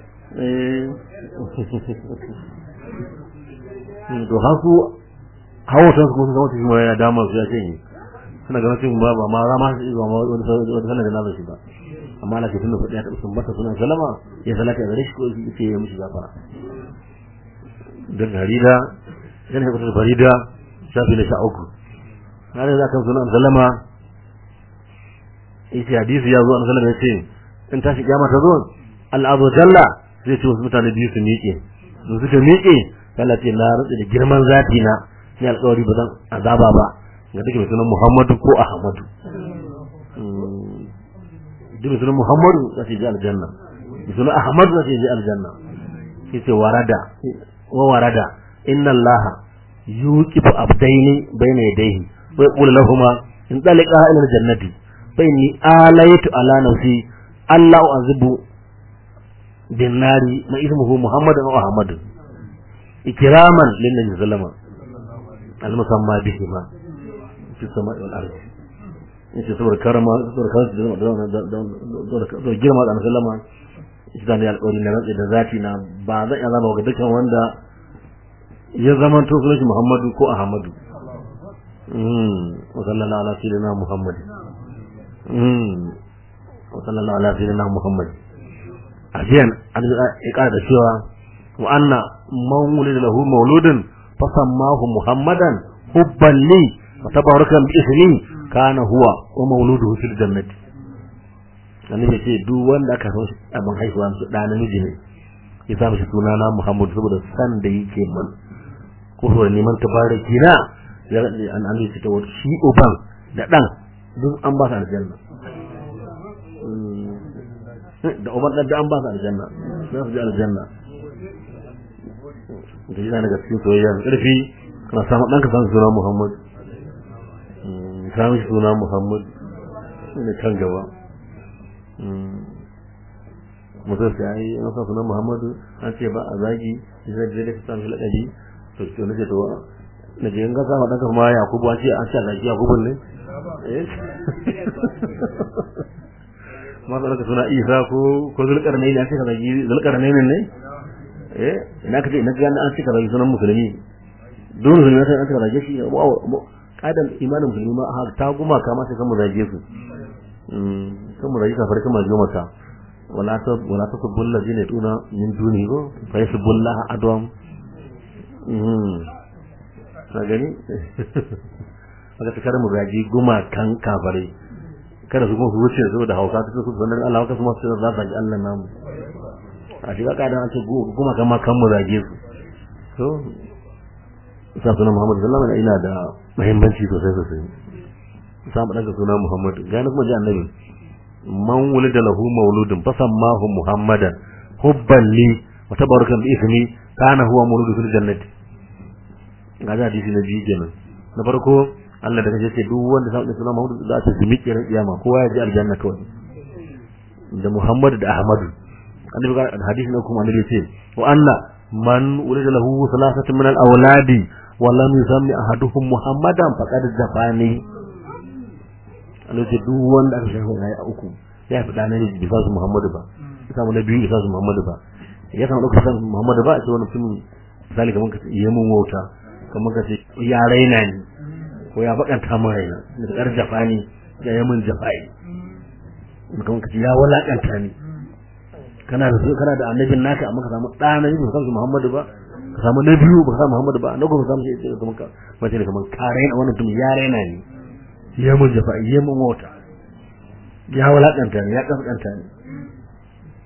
Speaker 3: to haku hawo san su kuma su kuma ya dama su ya ce ni suna ganin cewa ba ba ma za ma su ba ma wani wani sanar da na shi ba amma Allah ke tunda kuɗi ya taɓa sun bata sunan salama ya salata ya gare shi ko ya ce ya mishi gafara da harida yana kusa da farida shafi na sha uku na da kan sunan salama yace hadisi ya zo an sallama ya ce in tashi kiyama ta zo al'azu jalla zai ce wasu mutane biyu su miƙe su suka miƙe Allah ce na rantsa da girman zati na ni alƙawari ba zan azaba ba ga take mai sunan Muhammadu ko Ahmadu duk sunan Muhammadu za ta je aljanna sunan Ahmadu za ta je aljanna yace warada wa warada inna Allah yuqifu abdaini bayna yadayhi wa yaqulu lahumu in talqa ila aljannati fa inni alaytu ala nafsi alla u'azibu bin nari ma ismuhu Muhammadun wa Ahmadu ikraman lin nabi sallama al musamma bihi ma fi samai wal ardi yace saboda karama saboda kansu da girma da sallama shi da ne alƙawari na rantsi da zati na ba zan iya zama ga dukkan wanda ya zama to sunan shi Muhammadu ko Ahmadu mm wa sallallahu ala sayyidina Muhammad mm wa sallallahu ala sayyidina Muhammad ajiyan an ya ƙara da cewa wa anna man wulida lahu mauludun fasammahu Muhammadan hubban li wa tabarakan bi ismi kana huwa wa mauluduhu fil jannati annabi ce duk wanda aka san abin haihuwa su da namiji ne ya sa mishi suna na Muhammad saboda san da yake man ko so neman tabaraki na ya an an ce to shi uban da dan duk an ba su aljanna da uban da an ba su aljanna za su ji aljanna da yana daga cikin soyayya karfi kana samu danka san suna Muhammad samu suna Muhammad ne kan gaba mutum sai ai an sa sunan Muhammadu an ce ba a zagi sai da da samu lakabi to to ne to na je ga sa dan kuma Yakubu an ce an ce zagi Yakubu ne eh ma da ka suna Isa ko ko Zulkarnaini an ce ka zagi Zulkarnaini ne eh ina ka ce ina ga an ce ka zagi sunan musulmi don musulmi sai an ce ka zagi shi kadan imanin musulmi ma ta guma kama sai kan mu zage su kan mu zage kafar kuma zo mata wala ta wala ta kubbul ladina tuna min duni go fa yasbullah adwam mm na gani aka tsakar mu zage guma kan kafare kada su kuma su wuce su da hausa su su sanar Allah ka kuma su za su ji Allah namu a shiga kadan an ce guma kan ma kan mu zage su so sa sunan Muhammad sallallahu alaihi wasallam ina da muhimmanci sosai sosai samu daga suna Muhammad gani kuma ji annabi man wulida lahu mauludun fasammahu Muhammadan hubban li wa tabarakan bi ismi kana huwa mauludu fil jannati ga da hadisi na biyu kenan na farko Allah da kace ce duk wanda sa da suna Muhammad za ta zimi kiran kiyama kowa ya ji aljanna kawai da Muhammad da Ahmadu annabi ga hadisi na kuma annabi ce wa anna man wulida lahu salasatun min al-awladi ولم يسمي أحدهم محمدا فقد جفاني Allah ce duk wanda aka shafa ya a uku ya fi ɗana ne bisa su Muhammadu ba ya samu na biyu bisa su Muhammadu ba ya samu ɗauka bisa su Muhammadu ba a ce wani mutum misali kamar ka ce iya mun wauta kamar ka ce ya raina ni ko ya bakanta min raina da ƙar jafani ya yi min jafai kamar ka ce ya walakanta ni kana da kana da annabin naka amma ka samu ɗana ne bisa su Muhammadu ba ka samu na biyu ba ka samu Muhammadu ba na goma samu sai kamar ka mace ne kamar ka raina wannan mutum ya raina ni ya mun jafa ya mun wata ya walakanta ni ya kaskanta ni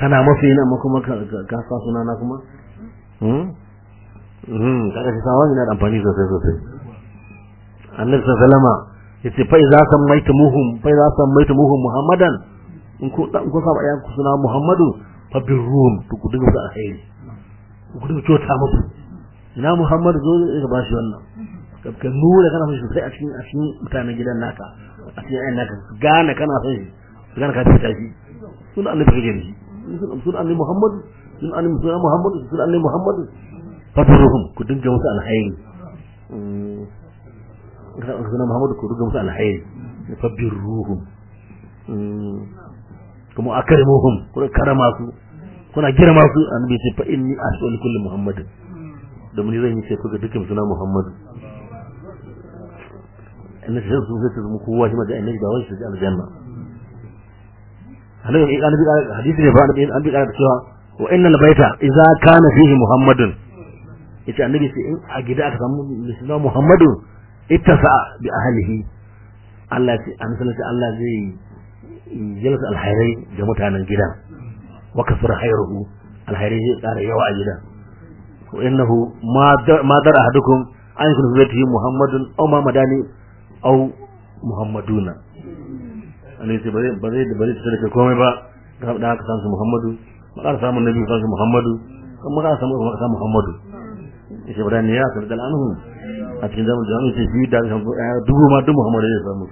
Speaker 3: kana mafi na amma kuma ka ka sa suna na kuma hmm hmm kaga shi sawa yana da amfani sosai sosai annabi sallallahu alaihi yace fa idza sammaytumuhum fa idza sammaytumuhum muhammadan in ku dan ku saba ayan ku suna muhammadu fa birrum to ku dinga alheri ku dinga kyauta musu ina muhammadu zo ka bashi wannan ka nuna kana son shi sai a cikin a cikin mutanen gidan naka a cikin ayan naka gane kana son shi gane ka fita shi sun annabi kake da shi sun annabi muhammadu sun annabi sun muhammadu sun annabi muhammadu fa birrum ku dinga musu alheri suna Muhammadu ku ruga musu alhairi fa birruhum kuma akrimuhum kuna karama su kuna girma su annabi ce fa inni as'alu kulli muhammad da mun zan yi ce ku ga dukkan suna muhammadu inna shi sun sai mu kowa shi ma da annabi da wani shi aljanna annabi ya annabi hadisi ne ba annabi an bi kana cewa wa innal baita idza kana fihi muhammadun yace annabi sai in a gida aka samu suna muhammadu ittasa bi ahlihi Allah ce an sanar Allah zai jalsa alhairai ga mutanen gidan wa kasar khairuhu alhairai zai tsara yawa a gidan wa innahu ma dar ahadukum an yakun zatihi muhammadun aw ma madani aw muhammaduna Allah ce bare bare da bare tsare ka komai ba ga da aka san su muhammadu ma ka samu nabi san su muhammadu kuma ka samu ka samu muhammadu yace bare ne ya sarda anhu a cikin zaman jami'in sai shi da kan dubu ma duk Muhammadu ya samu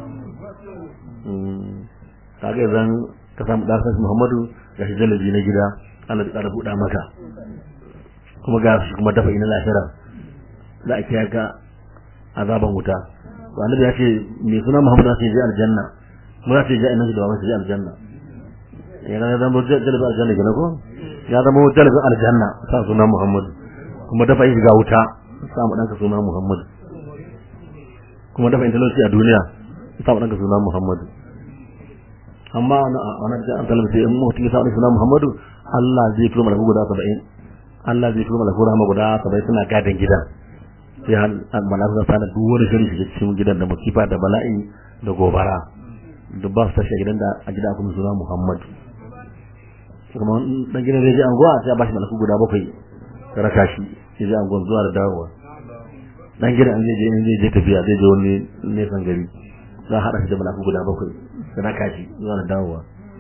Speaker 3: kaga zan ka samu da sai Muhammadu ga shi jalabi na gida Allah ya ƙara buɗa maka kuma ga shi kuma dafa ina lahira za a kiyaye ka azaban wuta to annabi ya ce me suna Muhammadu sai ya aljanna mu za ta je annabi da wani aljanna ya ga zama jalabi aljanna gina ko ya zama jalabi aljanna sa sunan Muhammadu kuma dafa yin ga wuta samu ɗanka suna Muhammadu kuma dafa intalauci a duniya samu ɗanka suna Muhammadu amma a wani da an talaba sai in mutum ya samu suna Muhammadu Allah zai turo malaku guda saba'in Allah zai turo malaku rahama guda saba'in suna gadin gidan sai an malaku za sana duk wani shiri shiga cikin gidan da musifa da bala'i da gobara duk ba su tashi a gidan da a gida kuma suna Muhammadu kuma dan gidan zai je anguwa sai a bashi malaku guda bakwai raka shi sai zai angon zuwa da dawowa dan gidan an zai je in zai je tafiya zai je wani nesan gari za a haɗa shi da malaku guda bakwai da raka shi zuwa da dawowa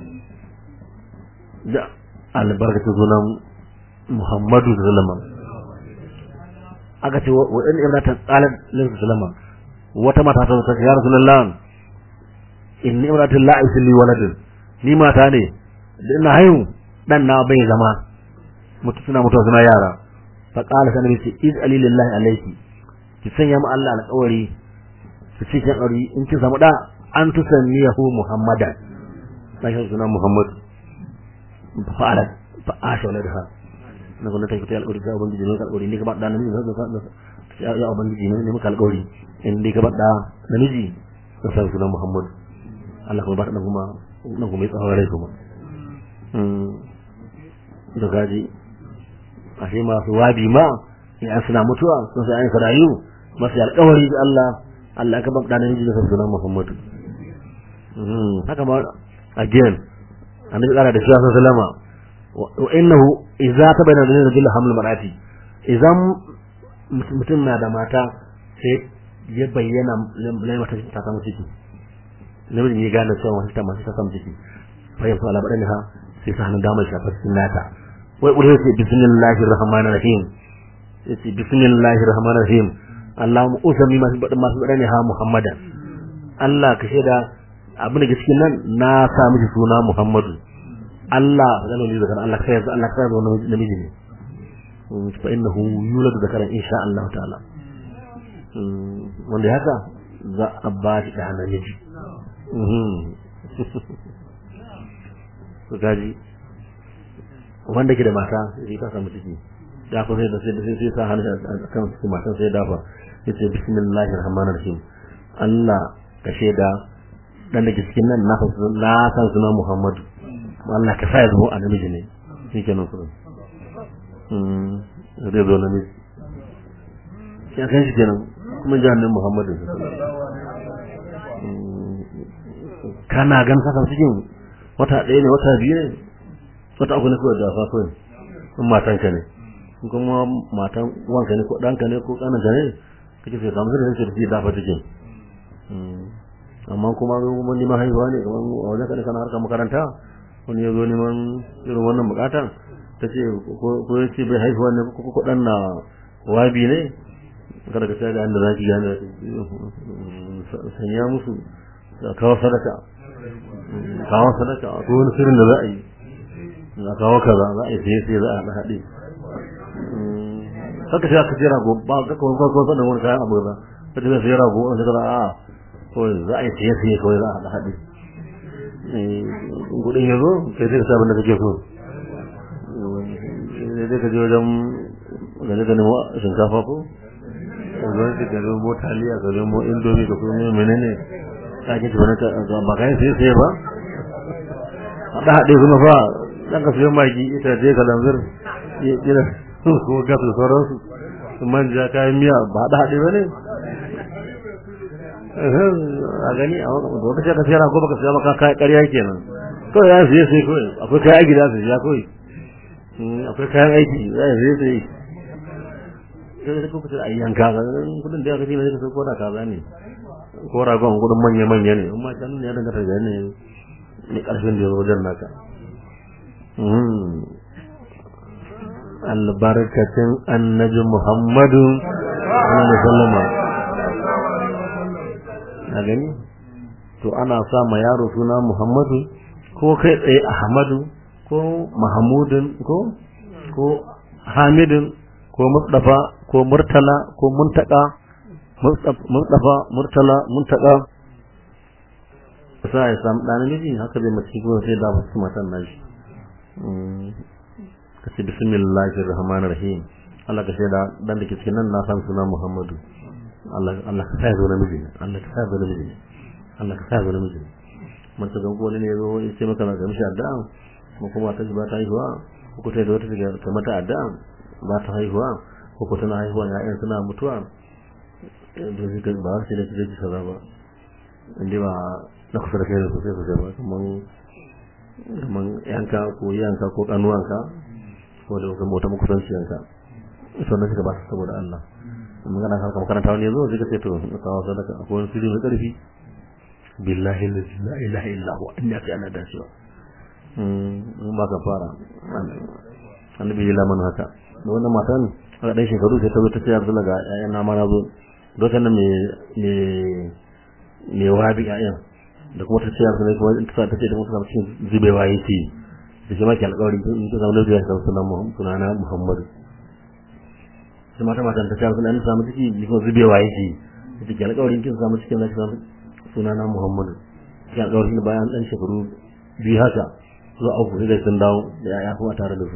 Speaker 3: da albarkacin sunan muhammadu da zalama aka ce wa ɗan ibra ta tsalar lalata salama wata mata ta zata ya rasu lallan in ni ibra ta la'a li waladin ni mata ne da ina haihu dan na bai zama mutu suna mutuwa suna yara fa qala sanan ce iz alillahi alayki ki sanya mu Allah alƙawari ki ce kin aure in ki samu da an tusanniyahu muhammadan sai suna muhammad fa ala fa asha waladha na gona ta kita alƙawari ga ubangiji ne alƙawari ne ka ba da namiji ne ya ubangiji ne ne muka alƙawari in dai ka ba da namiji sai suna muhammad Allah kuma ba ta kuma nan kuma ya tsawon rai kuma da gaji ashe masu wabi ma in an suna mutuwa sun sai an farayu masu alƙawari da Allah Allah ka babda nan ji da sunan Muhammadu haka ma again annabi kara da shi sallama wa innahu idza tabayyana lil rajul hamlu marati idan mutum na da mata sai ya bayyana lai mata ta samu ciki namiji ya gane cewa wata ta masu ta samu ciki fa yanzu ala badaniha sai sa hannun damar shafar cikin nata wai ƙudu sai bismillahir rahmanir rahim yace bismillahir rahmanir rahim Allahumma usami masu baɗin masu baɗin ne ha Muhammadan Allah ka shaida abin da cikin nan na sa miki suna Muhammadu Allah zan yi zakar Allah kai Allah kai wannan namiji ne fa innahu yuladu zakaran insha Allah ta'ala wanda haka za a ba shi da namiji to gaji wanda ke da mata sai ka samu ciki ya ko sai da sai da sai sa hannu a kan cikin matan sai dafa yace bismillahir rahmanir rahim Allah ka shaida dan da cikin nan na san na san suna Muhammadu Allah ka sa ya zama annabi ne shike nan kuma mm zai zo namiji ya kan shi kenan kuma jahannin Muhammadu kana gan saka cikin wata ɗaya ne wata biyu ne wata uku ne kawai da fa kawai in matanka ne in kuma matan wanka ne ko ɗanka ne ko ƙananka ne kake sai kamar da yake da shi dafa cikin amma kuma mun neman haihuwa ne kamar a wajen kaɗa kana harkar makaranta wani ya zo neman irin wannan buƙatar ta ce ko ya ce bai haihuwa ne ko ko ɗan na wabi ne kada ka sai da inda za ki gane sanya musu kawo sadaka kawo sadaka ko wani sirrin da za a yi a kawo kaza za a yi sai sai za a haɗa haɗe haka sai aka jira go ba ga kawai kawai sanin wani kayan abu ba ta ce sai rago an shekara a kawai za a yi sai sai kawai za a haɗa haɗe gudun ya zo kai sai ka sa abin da kake so sai ka je wajen gaje ka nemo shinkafa ko zan ka nemo taliya ka nemo indomi ka kuma menene ka ke tuwa ka ba kai sai sai ba haɗa haɗe kuma fa dan ka siyan magi ita je ka lanzar yana ko gas da sauransu manja kayan miya ba haɗa haɗe ba ne a gani a wata ce ka siya ko baka siya maka kayan ƙarya kenan kawai ya siya sai kawai akwai kayan gida su siya kawai akwai kayan aiki za a siya sai sai da kuka ce a yanka ga kudin da ya kace ne sai ko da kaza ne ko ragon kudin manya manya ne amma can ne ya dangata da ne ne karfin da ya wajen naka albarkacin annabi muhammadu sallallahu alaihi wasallam na gani to ana sa ma yaro suna muhammadu ko kai tsaye ahmadu ko mahamudin ko ko hamidin ko mustafa ko murtala ko muntaka mustafa murtala muntaka sai ya samu ɗan namiji haka bai mace ko sai da wasu matan nashi ka ce bismillahir rahmanir rahim Allah ka shaida dan da ke cikin nan na san suna Muhammadu Allah Allah ka sai zo namiji Allah ka sai zo namiji Allah ka sai zo namiji mun ta gango ne ne zo ya ce maka ga mishi addu'a kuma kuma ta ba ta haihuwa ko ta da wata ta mata addu'a ba ta haihuwa ko ko tana haihuwa ya'yan suna mutuwa da zai ga ba sai da take kaza ba inda ba na kusa da kai da sosai sosai ba kaman kaman yanka ko yanka ko kanuwanka ko da kuma wata makusanciyanka sannan suka ba su saboda Allah magana kan makaranta wani yazo zai ka ce to kawo sadaka akwai wani sirri mai karfi billahi la ilaha illa huwa inna ka ana dacewa in ba ka fara annabi ya lamana haka da wannan matan aka dai shekaru sai ta zo ta ce Abdullah ga ƴaƴan na ma na zo lokacin nan me me me wabi ƴaƴan da kuma ta ce Abdullah kuma ta ta ce da mutum cikin zubewa yake da shi ma ke alƙawari in ta zama lafiya ta sunan Muhammad sunana Muhammad sai mata matan ta ce Abdullah in samu ciki ni kuma zubewa yake da ke alƙawari kin samu cikin lafiya sunana Muhammad ke alƙawari bayan dan shekaru biyu haka zuwa uku sai sun dawo da yaya kuma tare da su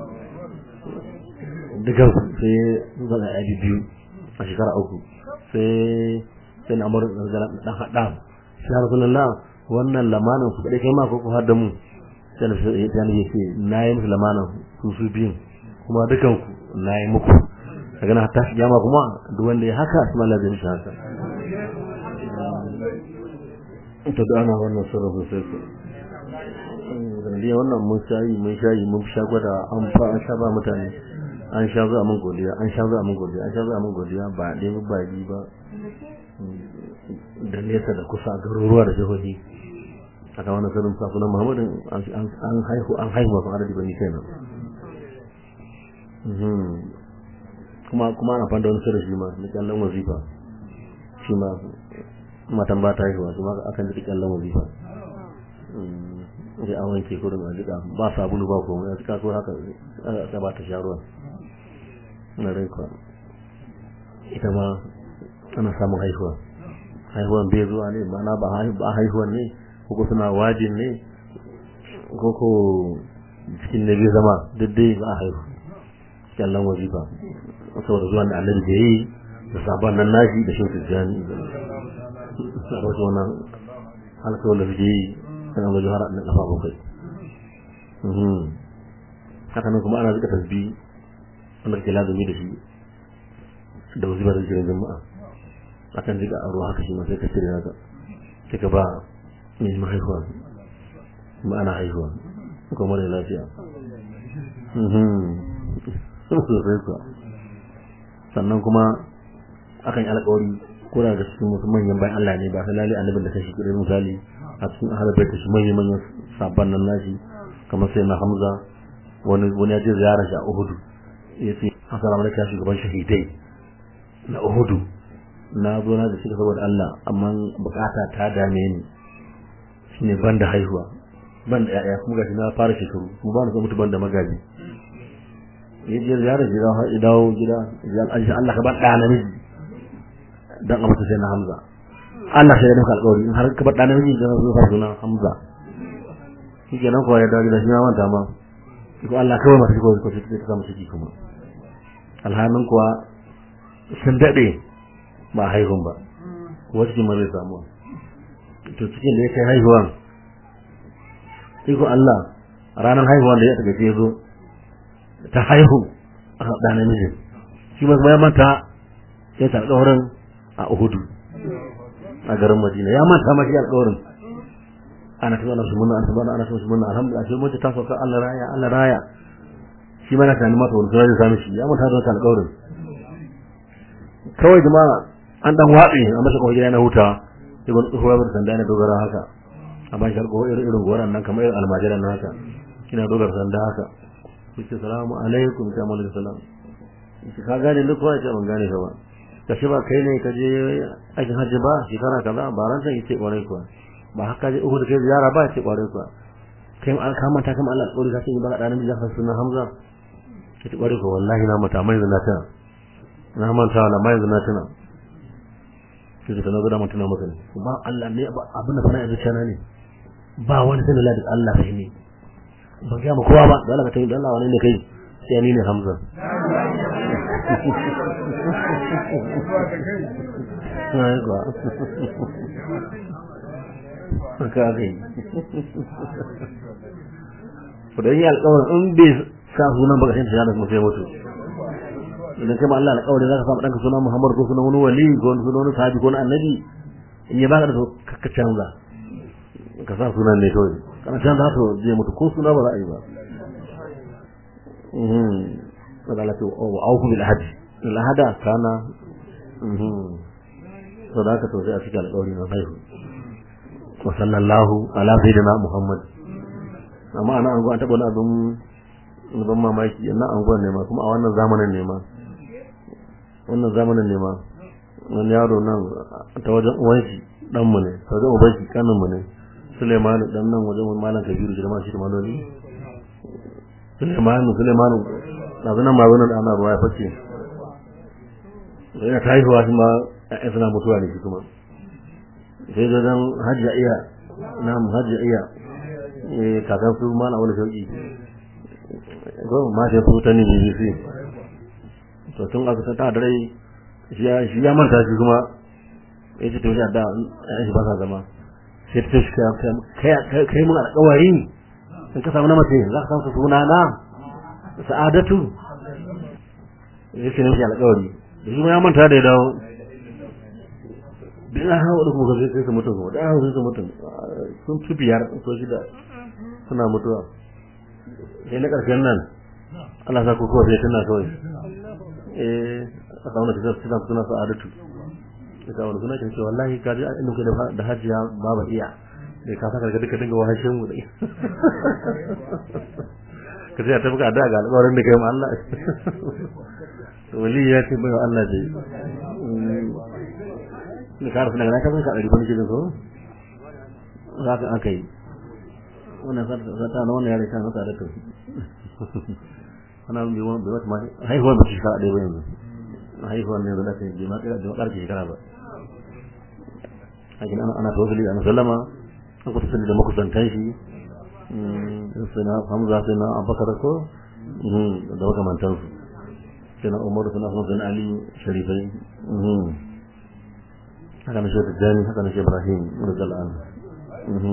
Speaker 3: dukan sai zan yi biyu a shekara uku sai sai na amur da dan hada sai ya rasulullah wannan lamanin su kadai kai ma ko ku har da mu sai na sai ya ce na yi musu lamanin su su biyun kuma dukan ku na yi muku daga na hatta kiyama kuma duk wanda ya haka shi mallan zai mishi haka to da ana wannan sirrin sosai sanadiyar wannan mun shayi mun shayi mun sha gwada an fa an sha ba mutane an sha zuwa mun godiya an sha zuwa mun godiya an sha zuwa mun godiya ba dai ba baji ba da nesa da kusa garuruwa da jihohi aka wannan sanin safunan muhammadin an haihu an haihu masu adadi bane kenan kuma kuma ana fanda wani sirri shi ma na kyallon wazifa shi ma matan ba ta haihuwa su ma akan ji kyallon wazifa sai an wanke kurin a jika ba sabulu ba komai a jika ko haka aka ba ta sha ruwa na rai kwa ita ma ana samun haihuwa haihuwan bai zuwa ne mana ba haihuwan ne ko suna wajin ne ko ko cikin na biyu zama duk dai ba a haihu kyallon wazifa saboda zuwan da annabi da yi da sabon nan nashi da shi tijjani a wasu wannan alkawar da suke yi kan abu jihar na kafa bakwai haka nan kuma ana zika tasbi wanda ke lazumi da shi da wasu ba da jirin jama'a akan zika a ruwa haka shi ma sai ka cire haka sai ka ba mai mahaifuwa kuma ana haihuwa kuma mara lafiya sosai kuwa sannan kuma akan yi alƙawari ko da cikin wasu manyan bayan Allah ne ba sai lalle annabin da kashi kudin misali a cikin ahalar bai kashi manyan manyan sabon nan nashi kamar sai na Hamza wani wani ya je ziyara shi a Uhud ya ce assalamu alaikum shugaban shahidai na Uhud na zo na da shi saboda Allah amma bukata ta dame ni shine ban da haihuwa ban da yaya kuma gashi na fara shekaru kuma ba na so mutu ban da magaji ya je ziyara gida har ya dawo gida ya Allah Allah ka bar da namiji dan abata sai na Hamza Allah sai ya dauka alƙawari in har ka bar da namiji dan zo fara sunan Hamza shi kenan kuwa ya dawo gida shi ma manta ma ko Allah kawai masu ko ko ta samu ciki kuma alhanin kuwa sun dade ba haihun ba wasu kuma zai samu to cikin da ya kai haihuwan iko Allah ranar haihuwan da ya taga ce zo ta haihu a da namijin shi ma ya manta ya ta alƙawarin a Uhudu a garin Madina ya manta ma shi alƙawarin ana ta zana su munna ana ta zana ana ta su munna alhamdulillah sai mace ta sauka Allah raya Allah raya shi ma na tani mata wani sai ya sami shi ya manta da wannan alƙawarin kawai jama'a an dan watsi a masa kawai gida na huta sai wani tsohuwa bar sanda na dogara haka a ban shi alƙawari irin irin goran nan kamar irin almajiran nan haka kina dogara sanda haka kuce salamu alaikum ta malaka salam shi ka gane duk wani ce ban gane ka ba ka shi ba kai ne ka je aikin hajji ba shekara kaza ba ran san yace kwarai kuwa ba haka je Uhud kai ziyara ba yace kwarai kuwa kai an ka manta kama Allah alƙawari ka ce ba da nan da sunan Hamza yace kwarai kuwa wallahi na mata mai zina ta na manta na mai zina tana sai ka nazo da mutuna maka ne ba Allah ne abin da fara zuciya na ne ba wani sanin da Allah kai ne ba ga mu kowa ba da Allah ka tayi Allah wani ne kai sai ni ne Hamza ai ba ka kai ko da yi alƙawarin in bai sa sunan baka sai ta kuma sai mutu idan kai ma Allah alƙawari zaka samu danka sunan Muhammad ko sunan wani wali ko sunan wani sahabi ko wani annabi in ya baka da to ka canza ka sa sunan ne kawai kana canza to je mutu ko suna ba za a yi ba mhm kada la to au au bil ahad al ahada kana mhm to da ka to sai a cikin alƙawari na haihu wa sallallahu ala sayyidina Muhammad amma ana an go an taba wani abin ban mamaki na anguwan ne ma kuma a wannan zamanin ne ma wannan zamanin ne ma wani yaro nan ta wajen uwan shi dan mu ne ta wajen uban shi kanin mu ne Suleiman dan nan wajen malam Kabiru shi da ma shi da maloli Suleiman Suleiman da zanan ma wannan ana ruwa ya fice yana haihuwa shi ma ƴaƴan suna mutuwa ne shi kuma sai da dan hajja iya na hajja iya eh kakan su ma na wani shauki go ma sai futa ne BBC to tun aka ta da rai shi ya shi ya manta shi kuma yace to shi da shi ba sa zama sai ta shi kai kai mun alƙawari in ka samu na mace za ka samu suna na sa'adatu yace ne shi alƙawari shi ma ya manta da ya dawo da ya hawa da kuma sai su mutu kuma da ya hawa sai su mutu sun fi biyar ko shida suna mutuwa sai na ƙarshen nan Allah sa ku kowa sai tana kawai eh a samu da suna suna sa'adatu ita wani suna kin ce wallahi ka ji inda kuke da hajiya baba iya da ka saka ka duka dinga wahashin mu dai ka ce ta buka da ga alƙawarin da kai ma Allah wali ya ce bai Allah dai ni ka rufe daga na ka san ka ɗari ban gidan so za ka aka yi wannan zata na wannan yare kan haka da to ana bi wani bi wata haihuwar ba shekara ɗaya ba yanzu haihuwar ne da kai bi ma kai da ƙarfi shekara ba hakin ana ana tawassuli da sallama an kusa sani da makusantan shi sai na hamza sai na abubakar ko da makamantan su sai na umar sai na kuma sai na ali sharifai haka na shi da jani haka na shi ibrahim radiyallahu anhu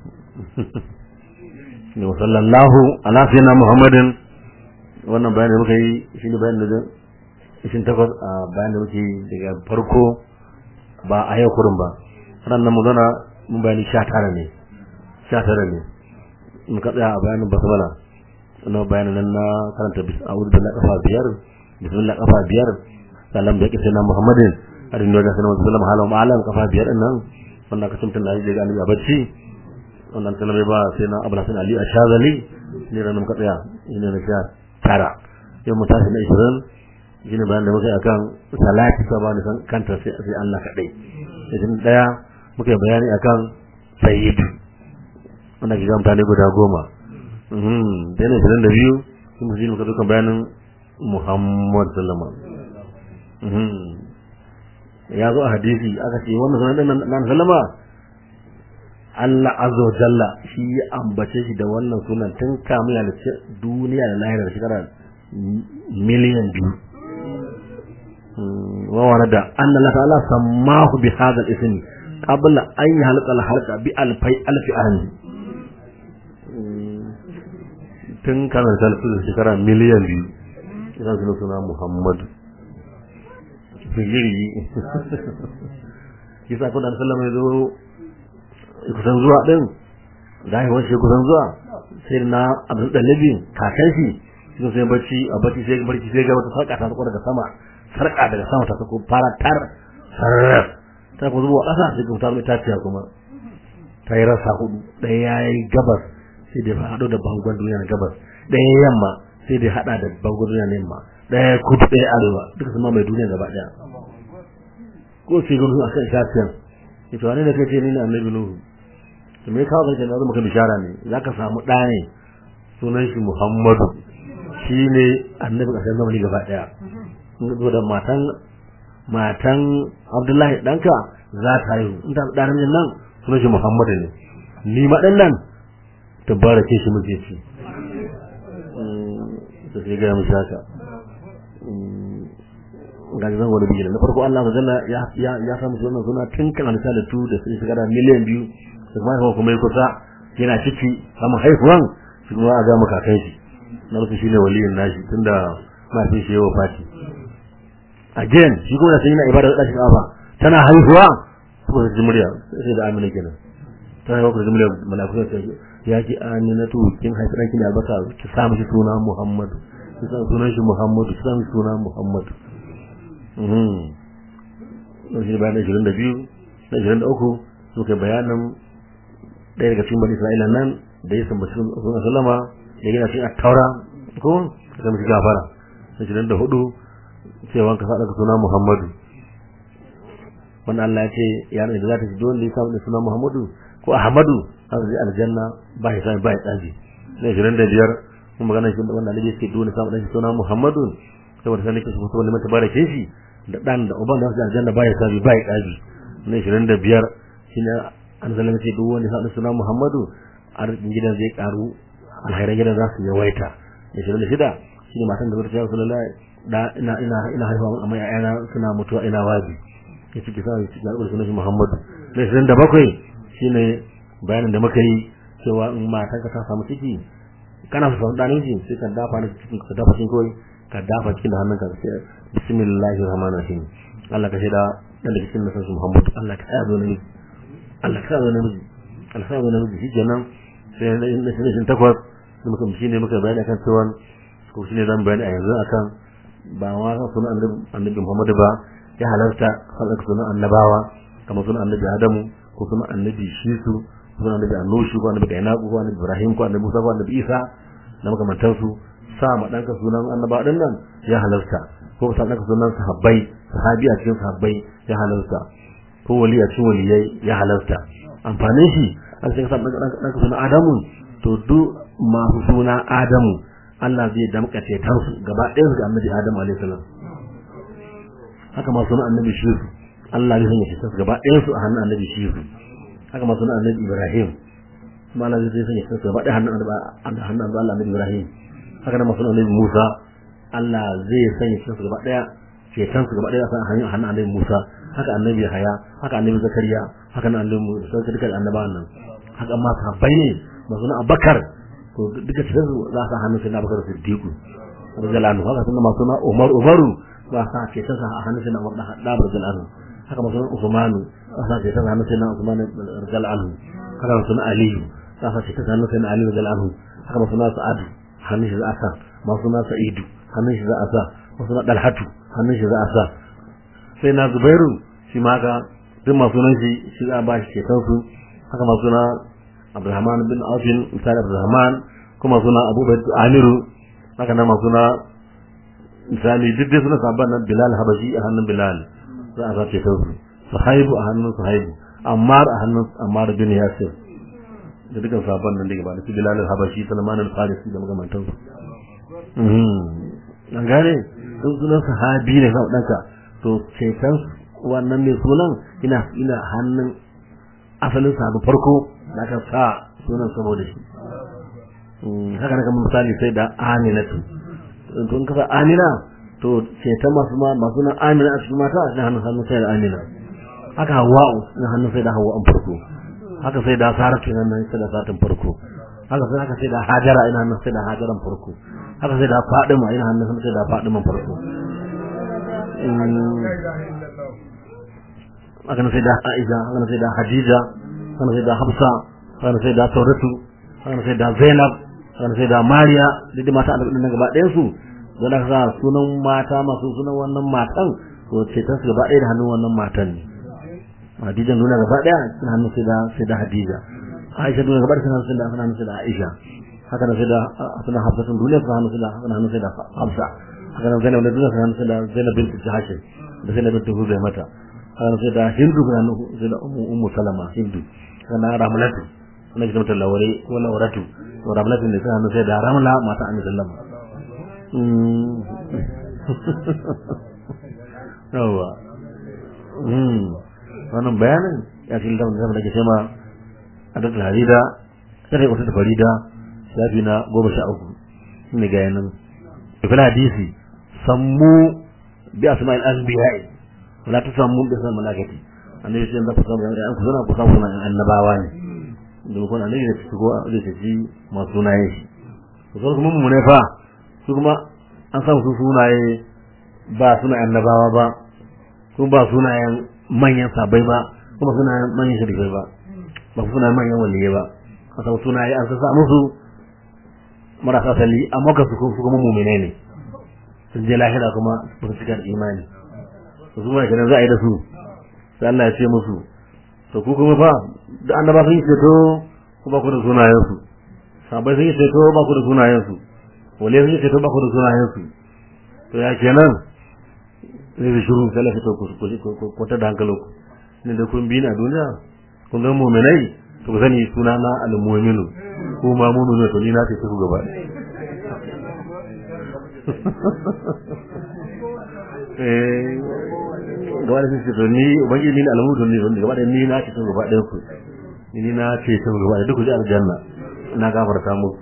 Speaker 3: ne wa sallallahu ala sayyidina muhammadin wannan bayanin da muka yi shi ne bayanin da ishin takwas a bayanin da muke yi daga farko ba a yau kurin ba ranar mu zana mun bayani sha tara ne sha tara ne mun ka tsaya a bayanin basmala na bayanan nan na karanta bis a'udhu billahi kafa biyar bismillah kafa biyar salam da kisa na muhammadin adin da sanan sallallahu alaihi wa sallam kafa biyar din nan wannan ka tumtun da ga annabi a bacci wannan sallama ba sai na abu hasan ali ashazali ne ran muka tsaya ina na sha tara yau mu tashi na 20 shine bayan da muka yi akan salati ta bani san kanta sai sai Allah kadai idan daya muka yi bayani akan sayyid wannan ga mutane guda goma mhm da ne 22 sun mu ji muka duka bayanin Muhammad sallama mhm ya zo a hadisi aka ce wannan sunan nan sallama Allah azza wa jalla shi ya ambace shi da wannan sunan tun kamun ya duniya da lahira da shekara miliyan biyu وورد أن الله تعالى سماه بهذا الاسم قبل أن يخلق الخلق بألفي ألف عام tun kana da talafi da shekara miliyan biyu idan suna suna muhammadu figiri kisa kuna da sallama ya zo kusan zuwa din da haihuwar shi kusan zuwa sai na abin ɗalibi kakan shi shi sai bacci a bacci sai barci sai ga wata sarƙa ta daga sama sarƙa daga sama ta sako fara tar sarar ta ku zuwa ƙasa sai ku taru itaciya kuma ta yi rasa hudu ɗaya ya yi gabas sai da haɗo da bangon duniya na gabas ɗaya yamma sai da haɗa da bangon duniya na yamma ɗaya kudu ɗaya arewa duka su mai duniya gaba ɗaya ko sai gudu a kan itaciyan ya ce wani da kai ce ni ne annabi nuhu to me kawo kai na zo maka bishara ne za ka samu ɗa ne sunan shi muhammadu shi ne annabi ƙasar zamani gaba ɗaya zo da matan matan Abdullahi danka za ta yi in ta da nan nan sunan shi Muhammadu ne ni ma dan nan tabarake shi muke ci to sai ga mu shaka ga zan wani bijira na farko Allah jalla ya ya ya samu sunan suna tun kan misali tu da sai shiga da miliyan biyu kuma kuma kuma kusa yana ciki samun haihuwan shi kuma a ga maka kai shi na rufe shine waliyin nashi tunda mafi shi yawa fati again shi kuma sai yana ibada da shi kafa tana haihuwa ko da murya sai da amina kenan ta haihuwa da murya malaku sai ya ji aminatu kin haifi danki ne albasa ki sa mishi suna Muhammadu ki sa sunan shi Muhammadu ki sa mishi suna Muhammadu mhm shi bayan 22 da 23 suka bayanan ɗaya daga cikin bani Isra'ila nan da ya sambaci sunan sallama ya gina cikin at-taura ko da mishi gafara 24 cewa ka faɗa ka suna Muhammadu wanda Allah ya ce ya da za ta ji dole ya samu da suna Muhammadu ko Ahmadu har zai aljanna ba ya sami ba ya tsaji na 25 kuma magana shi wanda Allah ya ce dole samu da suna Muhammadu saboda sanin kishi kuma liman tabarake shi da dan da uban da su aljanna ba ya sami ba ya tsaji na 25 shine an zalama ce duk wanda samu suna Muhammadu arzikin gidan zai karu alhairan gidan za su yawaita na 26 shine matan da zai ce Rasulullahi da ina ina ina haihuwa amma ƴaƴana suna mutuwa ina wazi ya ciki sa ya ciki alƙur'ani sunan shi Muhammadu mai sun da bakwai shine bayanin da muka yi cewa in matan ka ta samu ciki kana so samu ɗanin shi sai ka dafa ni cikin ka dafa cikin kawai ka dafa cikin da hannunka ka sai bismillahir rahmanir rahim Allah ka shaida dan da cikin nasan Muhammadu Allah ka tsaya zo namiji Allah ka tsaya zo namiji Allah ka tsaya zo namiji shi kenan sai na shi takwas muka shine muka bayani akan cewa ko shine zan bayani a yanzu akan ba wa sunan annabi Muhammad ba ya halarta sanar sunan annabawa kamar sunan annabi Adamu ko sunan annabi Shisu ko sunan annabi Anushu ko annabi Kainaku ko annabi Ibrahim ko annabi Musa ko annabi Isa da makamantan su sa ma danka sunan annaba din nan ya halarta ko sa danka sunan sahabbai sahabi a cikin sahabbai ya halarta ko wali a cikin waliyai ya halarta amfanin shi an sai sa danka sunan Adamu to duk masu suna Adamu Allah zai damƙa cetonsu gaba ɗayan su ga annabi Adam alaihi salam haka ma sunan annabi Shisu Allah zai sanya cetonsu gaba ɗayan su a hannun annabi Shisu haka ma sunan annabi Ibrahim kuma Allah zai sanya cetonsu gaba ɗayan hannun hannun Allah annabi Ibrahim haka ma sunan annabi Musa Allah zai sanya cetonsu gaba ɗaya cetonsu gaba ɗaya a hannun annabi Musa haka annabi Yahaya haka annabi Zakariya haka nan annabi Musa duka annabawan nan haka ma sahabbai ne ma sunan Abubakar to duka cikin su za su hannu sai na bakar siddiqu radiyallahu anhu haka sunna masu na umar umaru za su ke ta a hannun sai na umar da hadda radiyallahu anhu haka masu na usmanu za su ke ta hannun sai na usman radiyallahu anhu haka masu na aliyu za su ke ta hannun sai na ali radiyallahu anhu haka masu na sa'ad hannun shi za a sa masu na sa'idu hannun shi za a sa masu na dalhatu hannun shi za a sa sai na zubairu shi ma haka duk masu nan shi shi za a ba shi ceton su haka masu na abdulrahman bin aufin misali abdulrahman kuma suna abubakar amiru haka nan masu na misali duk dai suna sabon nan bilal habashi a hannun bilal za a sa ceton su suhaibu a hannun suhaibu ammar a hannun ammar bin yasir da dukkan sabon nan da gaba da su bilal habashi salman al-farisi da magamantansu an gane sun sunan sahabi ne sau ɗanka to ceton wannan mai sunan ina ina hannun asalin sabu farko da aka sa sunan saboda shi haka na kamar misali sai da aminatu to in kasa amina to ceton masu ma masu nan amina a cikin mata a hannun hannun sai da amina haka hawa'u na hannun sai da hawa'an farko haka sai da saratu nan nan sai da satin farko haka sai haka sai da hajara ina hannun sai da hajaran farko haka sai da fadima ina hannun sai da fadiman farko haka sai da aisha haka sai da hadija haka sai da hafsa haka sai da sauratu haka sai da zainab haka sai da mariya duk mata a nan gaba ɗayan su don haka sa sunan mata masu sunan wannan matan to ce ta su gaba ɗaya da hannun wannan matan ne hadijan nuna gaba ɗaya suna hannun sai da sai da hadija aisha nuna gaba ɗaya suna hannun sai da hannun sai da aisha haka nan sai da suna hafsatun duniya suna hannun sai da hannun sai da hafsa haka nan zainab da duniya suna hannun sai da zainab bintu jahashin da zainab bintu huzai mata haka nan sai da hindu suna hannun sai da ummu salama hindu haka nan ramlatu suna gidan mata lawari ko lawaratu to ramlatu ne suna hannun sai da ramla mata annabi sallama yawa wannan bayanin ya ce littafin da ke ce ma a duk harida sai wata da farida shafi na goma sha uku ne ga yanan fil hadisi sammu bi asma'il anbiya'i wala tusammu bi asma'il malaikati annabi sai da kusa da an kusa kusa kuma annabawa ne domin kuma annabi ne su go da shi masu sunaye shi to kuma mu ne fa su kuma an san su sunaye ba suna annabawa ba kuma ba sunayen manyan sabai ba kuma sunayen manyan shirkai ba ba sunayen manyan waliyai ba a san sunaye an sa musu marasa sali amma ka su kuma mumine ne sun je lahira kuma ba su cika da imani to su mai kenan za a yi da su sai Allah ya ce musu to ku kuma fa da annaba sun yi ceto ku ba ku da sunayen su sabai sun yi ceto ba ku da sunayen su wale sun yi ceto ba ku da sunayen su to ya kenan sai da shiru sai lafi to ku ku ta da hankalinku ne da kun bi ni a duniya kun ga mu'minai to ku sani suna na al-mu'minu ko ma mu'minu to ni na ce ku gaba eh gaba da shi to ni ubangi ni al-mu'minu ni wanda gaba da ni na ce ku gaba da ku ni na ce ku gaba da duk ku ji aljanna na gafarta mu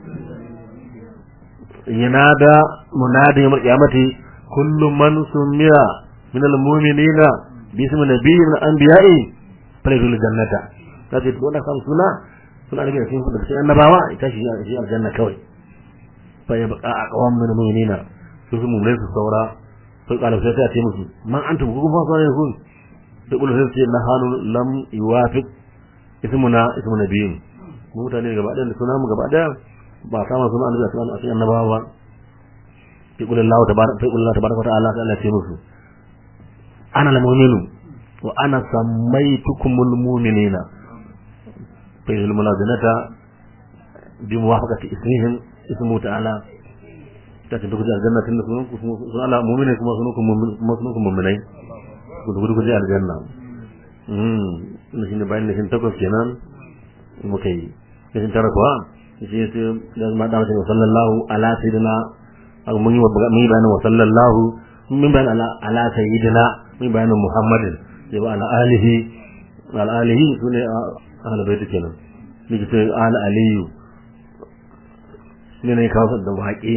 Speaker 3: yanada munadi yawm al-qiyamati kullu man sumiya min al-mu'minina bi ismi nabiyyin min al-anbiya'i falyadkhul jannata kace to wannan kan suna suna da cikin da cikin annabawa ita shi shi aljanna kawai fa ya baka a qawan min mu'minina su su mu'minin su saura sai kala sai ta ce musu man antum ku kuma fa ne ku da kullu sai ce nahanu lam yuwafiq ismuna ismu nabiyyin mutane gaba da suna mu gaba da ba sama suna annabi a cikin annabawa ba fi kullu Allah tabaraka fi kullu Allah tabaraka wa ta'ala Allah ce musu ana al-mu'minu wa ana sammaytukumul mu'minina fa yul mulazanata bi muwafaqati ismihim ismu ta'ala ta ce duk aljanna tun da sunan ku sunan Allah mu'mini kuma sunan ku kuma sunan ku mu'minai ku duk duk aljanna mm ne shine bayan da shin takwas kenan muka yi shin tara kuwa shi sai da ma da mutum sallallahu ala sayyidina mun yi mun yi bayanin wa sallallahu mun bayan ala ala sayyidina mun bayanin muhammadin sai ba ala alihi ala alihi sune ahlul bait kenan ni ce ala aliyu ne ne kawo da waƙe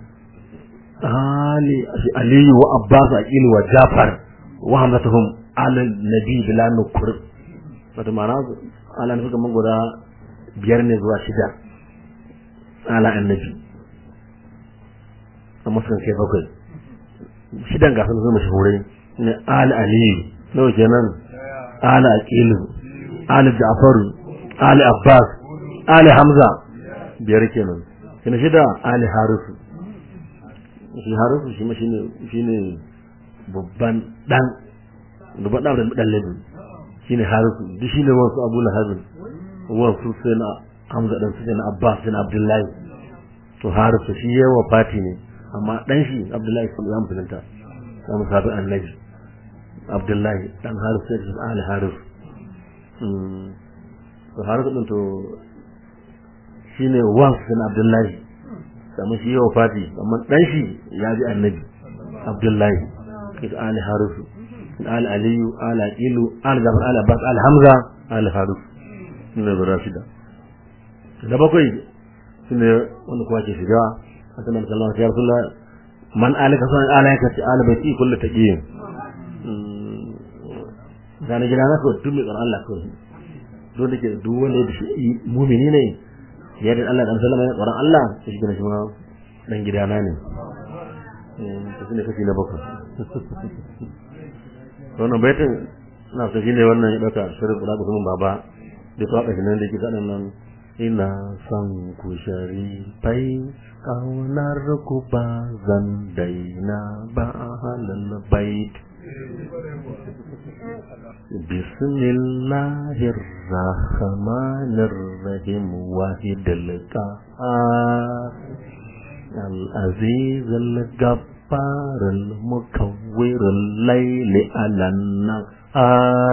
Speaker 3: ali aliyu wa abbas aqil wa jafar wa hamzatuhum ala nabi bila nukur wato ma'ana ala nufi kaman guda biyar ne zuwa shida ala annabi a musulun kai bakwai shidan gasar zuwa mashahurai ne ala aliyu nawa kenan ala aqilu ala ja'faru ala abbas ala hamza biyar kenan shi na shida ali harisu shi harisu shi ma shine shine babban dan babban dan da dan labi shine harisu duk shine wasu abu lahabin wasu sai na hamza dan sai na abbas sai na abdullahi to harisu shi yayi wafati ne amma dan shi abdullahi sun ya mutunta ya musabi annabi abdullahi dan harisu sai ali harisu to harisu din to shine wasu na abdullahi kamar shi yawa fati amma dan shi ya bi annabi abdullahi kisa ali harisu ali aliyu ali aqilu ali jafar ali abbas ali hamza ali harisu ne da rashida da bakwai shine wanda kuma ke shiga a sanar da Allah ya rasulullah man alika san alaka ci ali baiti kullu taqiyin gane gida na ko tun mai tsaron Allah ko dole ke duk wanda ya shi mumini ne ya da Allah dan sallama ya tsoron Allah shi gina shi ma dan gidana ne to shine kashi na bakwai wannan baitin na so shine wannan ya dauka shirin kula da kuma baba da to aka nan da ke sanan nan ina son ku sharifai kaunar ku ba zan daina ba halal bait بسم الله الرحمن الرحيم واحد القهار العزيز الجبار المكور الليل على النهار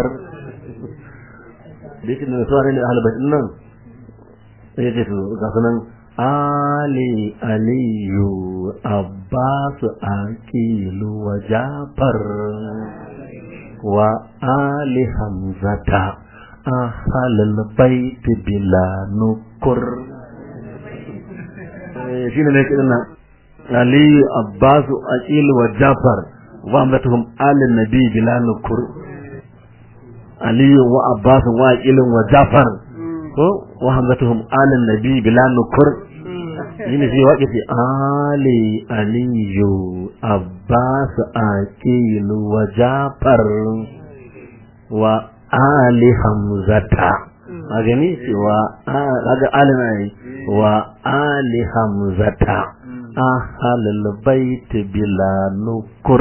Speaker 3: duk da suwar ne ahal baitin nan sai ce to ga sunan ali aliyu abbas aqilu wa jafar wa ali hamzata ahalal baiti bila nukur shine ne kidan nan ali abbas aqil wa jafar wa amratuhum ali nabi bila nukur ali wa abbas wa aqil wa jafar ko wa hamzatuhum ali nabi bila nukur shine shi waƙe fi ali aliyu abbas aqil wa jafar wa ali hamzata a gani cewa kaga ali na yi wa ali hamzata ahalul bait bila nukur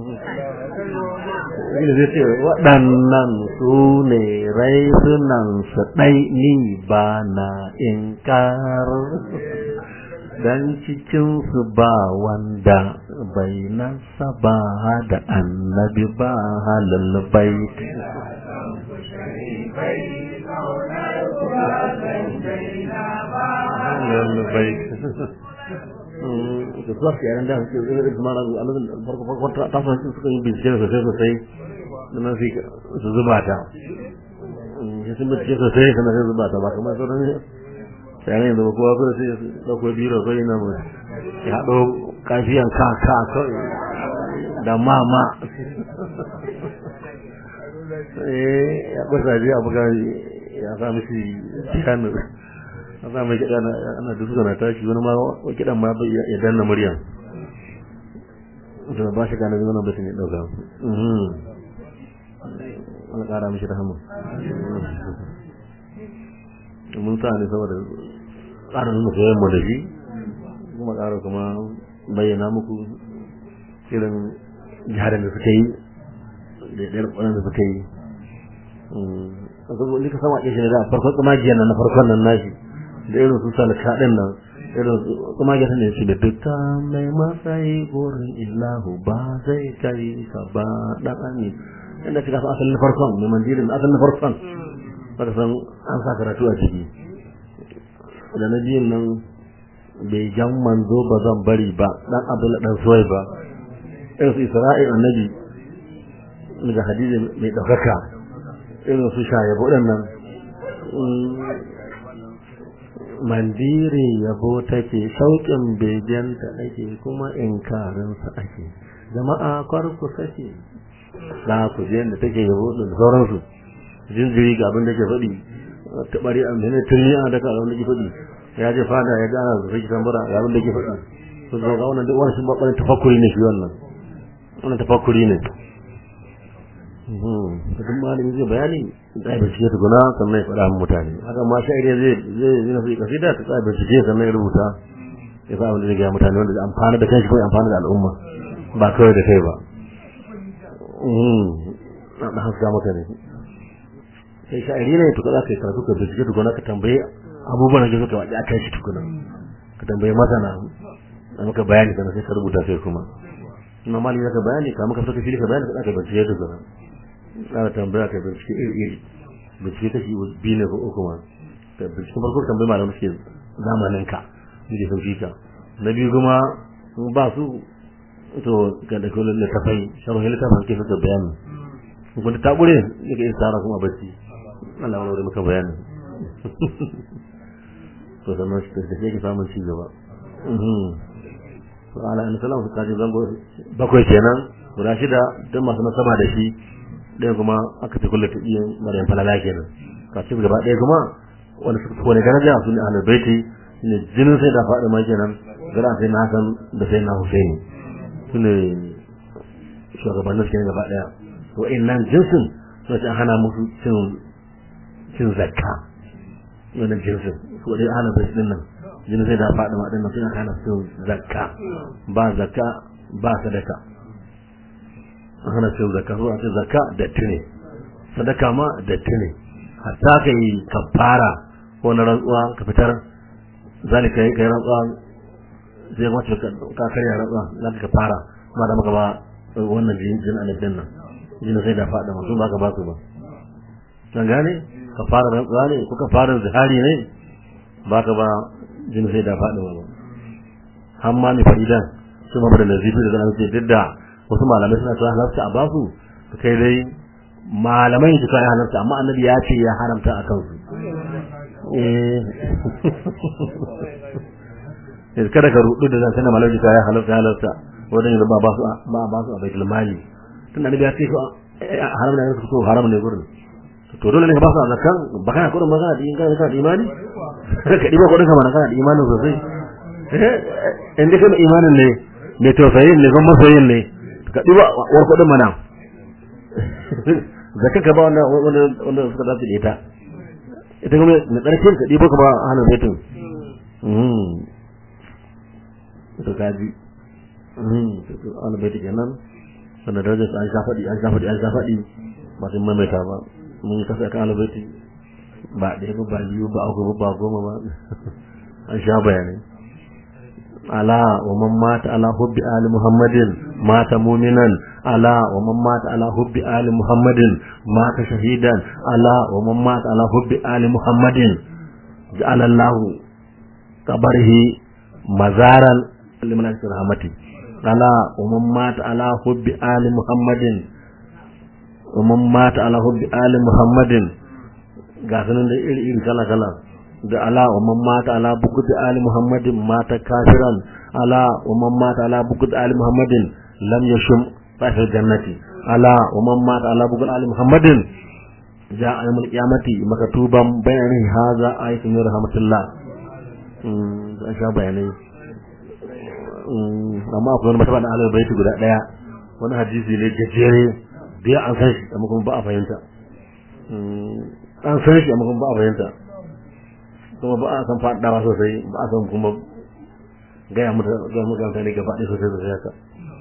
Speaker 3: ina zai ce waɗannan su ne raisunan su ɗai ni ba na inkar dan cikinsu ba wanda bai nasaba da annabi ba halal bait da suwa ke yaran da su irin su mara a lokacin farko farko ta ta sun suka yi bincike sosai sosai da nan sai su zuba ta sai sun bincike sosai sannan sai zuba ta ba kamar sauran sai yanzu ba kowa kuma sai dauko biro sai na mu ya haɗo kafiyan ka ka kawai da mama eh ya kusa ji abu ga ya sa mishi piano a sa mai kiɗa ana duka na tashi wani ma kiɗan ma bai ya danna murya da ba shi gane wannan batun ya ɗauka Allah ƙara mishi rahama mun sa ne saboda ƙara nuna soyayyen mu da shi kuma ƙara kuma bayyana muku irin jihadin da suka yi da ɗayar ƙwanan da suka yi saboda ka sama ƙishi ne da farkon tsamagiyar nan na farkon nan nashi da irin su salka ɗin nan irin tsamagiyar ne shi da dukka mai matsayi burin illahu ba zai kai ka ba ɗan ami inda kika san asalin farkon mai mandirin asalin farkon baka san an sa karatu a ciki da na biyun nan bai jan manzo ba zan bari ba dan abdullah dan suwai ba irin su isra'il annabi daga hadisi mai ɗaukaka irin su shayabo nan mandiri yabo take shauƙin begenta ake kuma inkarinsa ake jama'a kwarku sake za ku je da take yabo da sauransu jinjiri ga abin da ke faɗi ta bari a mene turmi a daga abin da ke faɗi ya je fada ya gana da sai kisan bara ga abin da ke faɗi su zo ga wannan duk wani sun babban tafakkuri ne shi wannan wannan tafakkuri ne duk malami zai bayani da bincike tukuna sannan ya faɗa mutane haka ma sha'iri zai zai zai nafi kasida ta tsaya bincike sannan ya rubuta ya sa wanda zai gaya mutane wanda zai amfana da kanshi ko ya amfana da al'umma ba kawai da kai ba na haska maka ne sai sha'iri ne to kaza kai karatu ka bincike tukuna ka tambaye abubuwan da suka waje a kan shi tukuna ka tambaye masana a maka bayani sannan sai ka rubuta kai kuma ina mali zaka bayani ka maka saka fili ka bayani ka bincike tukuna ana tambaya ka bincike iri iri bincike kashi biyu ne ko uku ma ka bincike farko tambayi malamin suke zamanin ka ne sun fi ka na biyu kuma ba su to ga da kullun littafai sharhi littafin ke suka bayani kun ta gure yake yin tsara kuma bacci Allah wani maka bayani to sannan shi da yake samun ci gaba to ala an salamu su kaji zango bakwai kenan guda shida don masu nasaba da shi ɗaya kuma aka ce kullum ta iya maryam falala kenan kafin gaba ɗaya kuma wanda suka wani daraja su ne ahlul baiti ne jinin sai da faɗi ma kenan gara sai na hasan da sai na husaini su ne shugabannin su kenan gaba ɗaya to nan jinsin suna ce hana musu cin cin zakka wannan jinsin su dai ahlul baiti din nan jinin sai da faɗi ma din nan suna hana cin zakka ba zakka ba sadaka hana cin zakka zuwa ce zakka datti ne sadaka ma datti ne hatta ka yi kafara ko na rantsuwa ka fitar zalika yi kai rantsuwa zai mace ka karya rantsuwa za ka fara ma da maka ba wannan jin annabin nan jin sai da faɗa masu ba ka ba su ba kan gane ka fara rantsuwa ne ko ka fara zihari ne ba ka ba jin sai da faɗa ba amma mai faridan su ma da nazifi da zanen ce duk da wasu malamai suna cewa halarta a basu kai dai malamai su kai halarta amma annabi ya ce ya haramta a kansu eh kada ka rudu da zan sanar malamai ya halarta halarta wadan yanzu ba ba su ba ba su a baitul mali tun annabi ya ce ko haram ne su ko haram ne gurin to dole ne ka ba su zakan ba kana kudin magana da ingana kana da imani ka diba kudin ka mana kana da imanin sosai eh inda kana imanin ne mai tausayin ne kuma masoyin ne ka diba war kudin mana zakan ka ba wanda wanda wanda suka dace da ita ita kuma na ƙarshen ka ɗibo ka ba hannun zaitun to kaji hannun zaitun kenan sannan darajar an sha faɗi an sha faɗi an sha faɗi ba sun maimaita ba mun yi kasa kan hannun zaitun ba ɗaya ba ba biyu ba uku ba goma ba an sha bayanai ala wa man mata ala hubbi ali muhammadin mata muminan ala wa man mata ala hubbi ali muhammadin mata shahidan ala wa man mata ala hubbi ali muhammadin ja'ala allah qabrihi mazaran liman rahmati ala wa man mata ala hubbi ali muhammadin wa man mata ala hubbi ali muhammadin ga sanan da iri iri kala kala da ala wa man mata ala bukut ali muhammadin mata kafiran ala wa man mata ala bukut ali muhammadin lam yashum fahil jannati ala wa man mata ala bukut ali muhammadin ja ayyamul qiyamati makatuban bayani haza ayatun min rahmatillah mm da sha bayanai amma akwai wani mataba da alal baiti guda daya wani hadisi ne gajere da ya an san shi amma kuma ba a fahimta an san shi amma kuma ba a fahimta kuma ba a san faɗawa sosai ba a san kuma gaya mu da mutane gaba ɗaya sosai sosai haka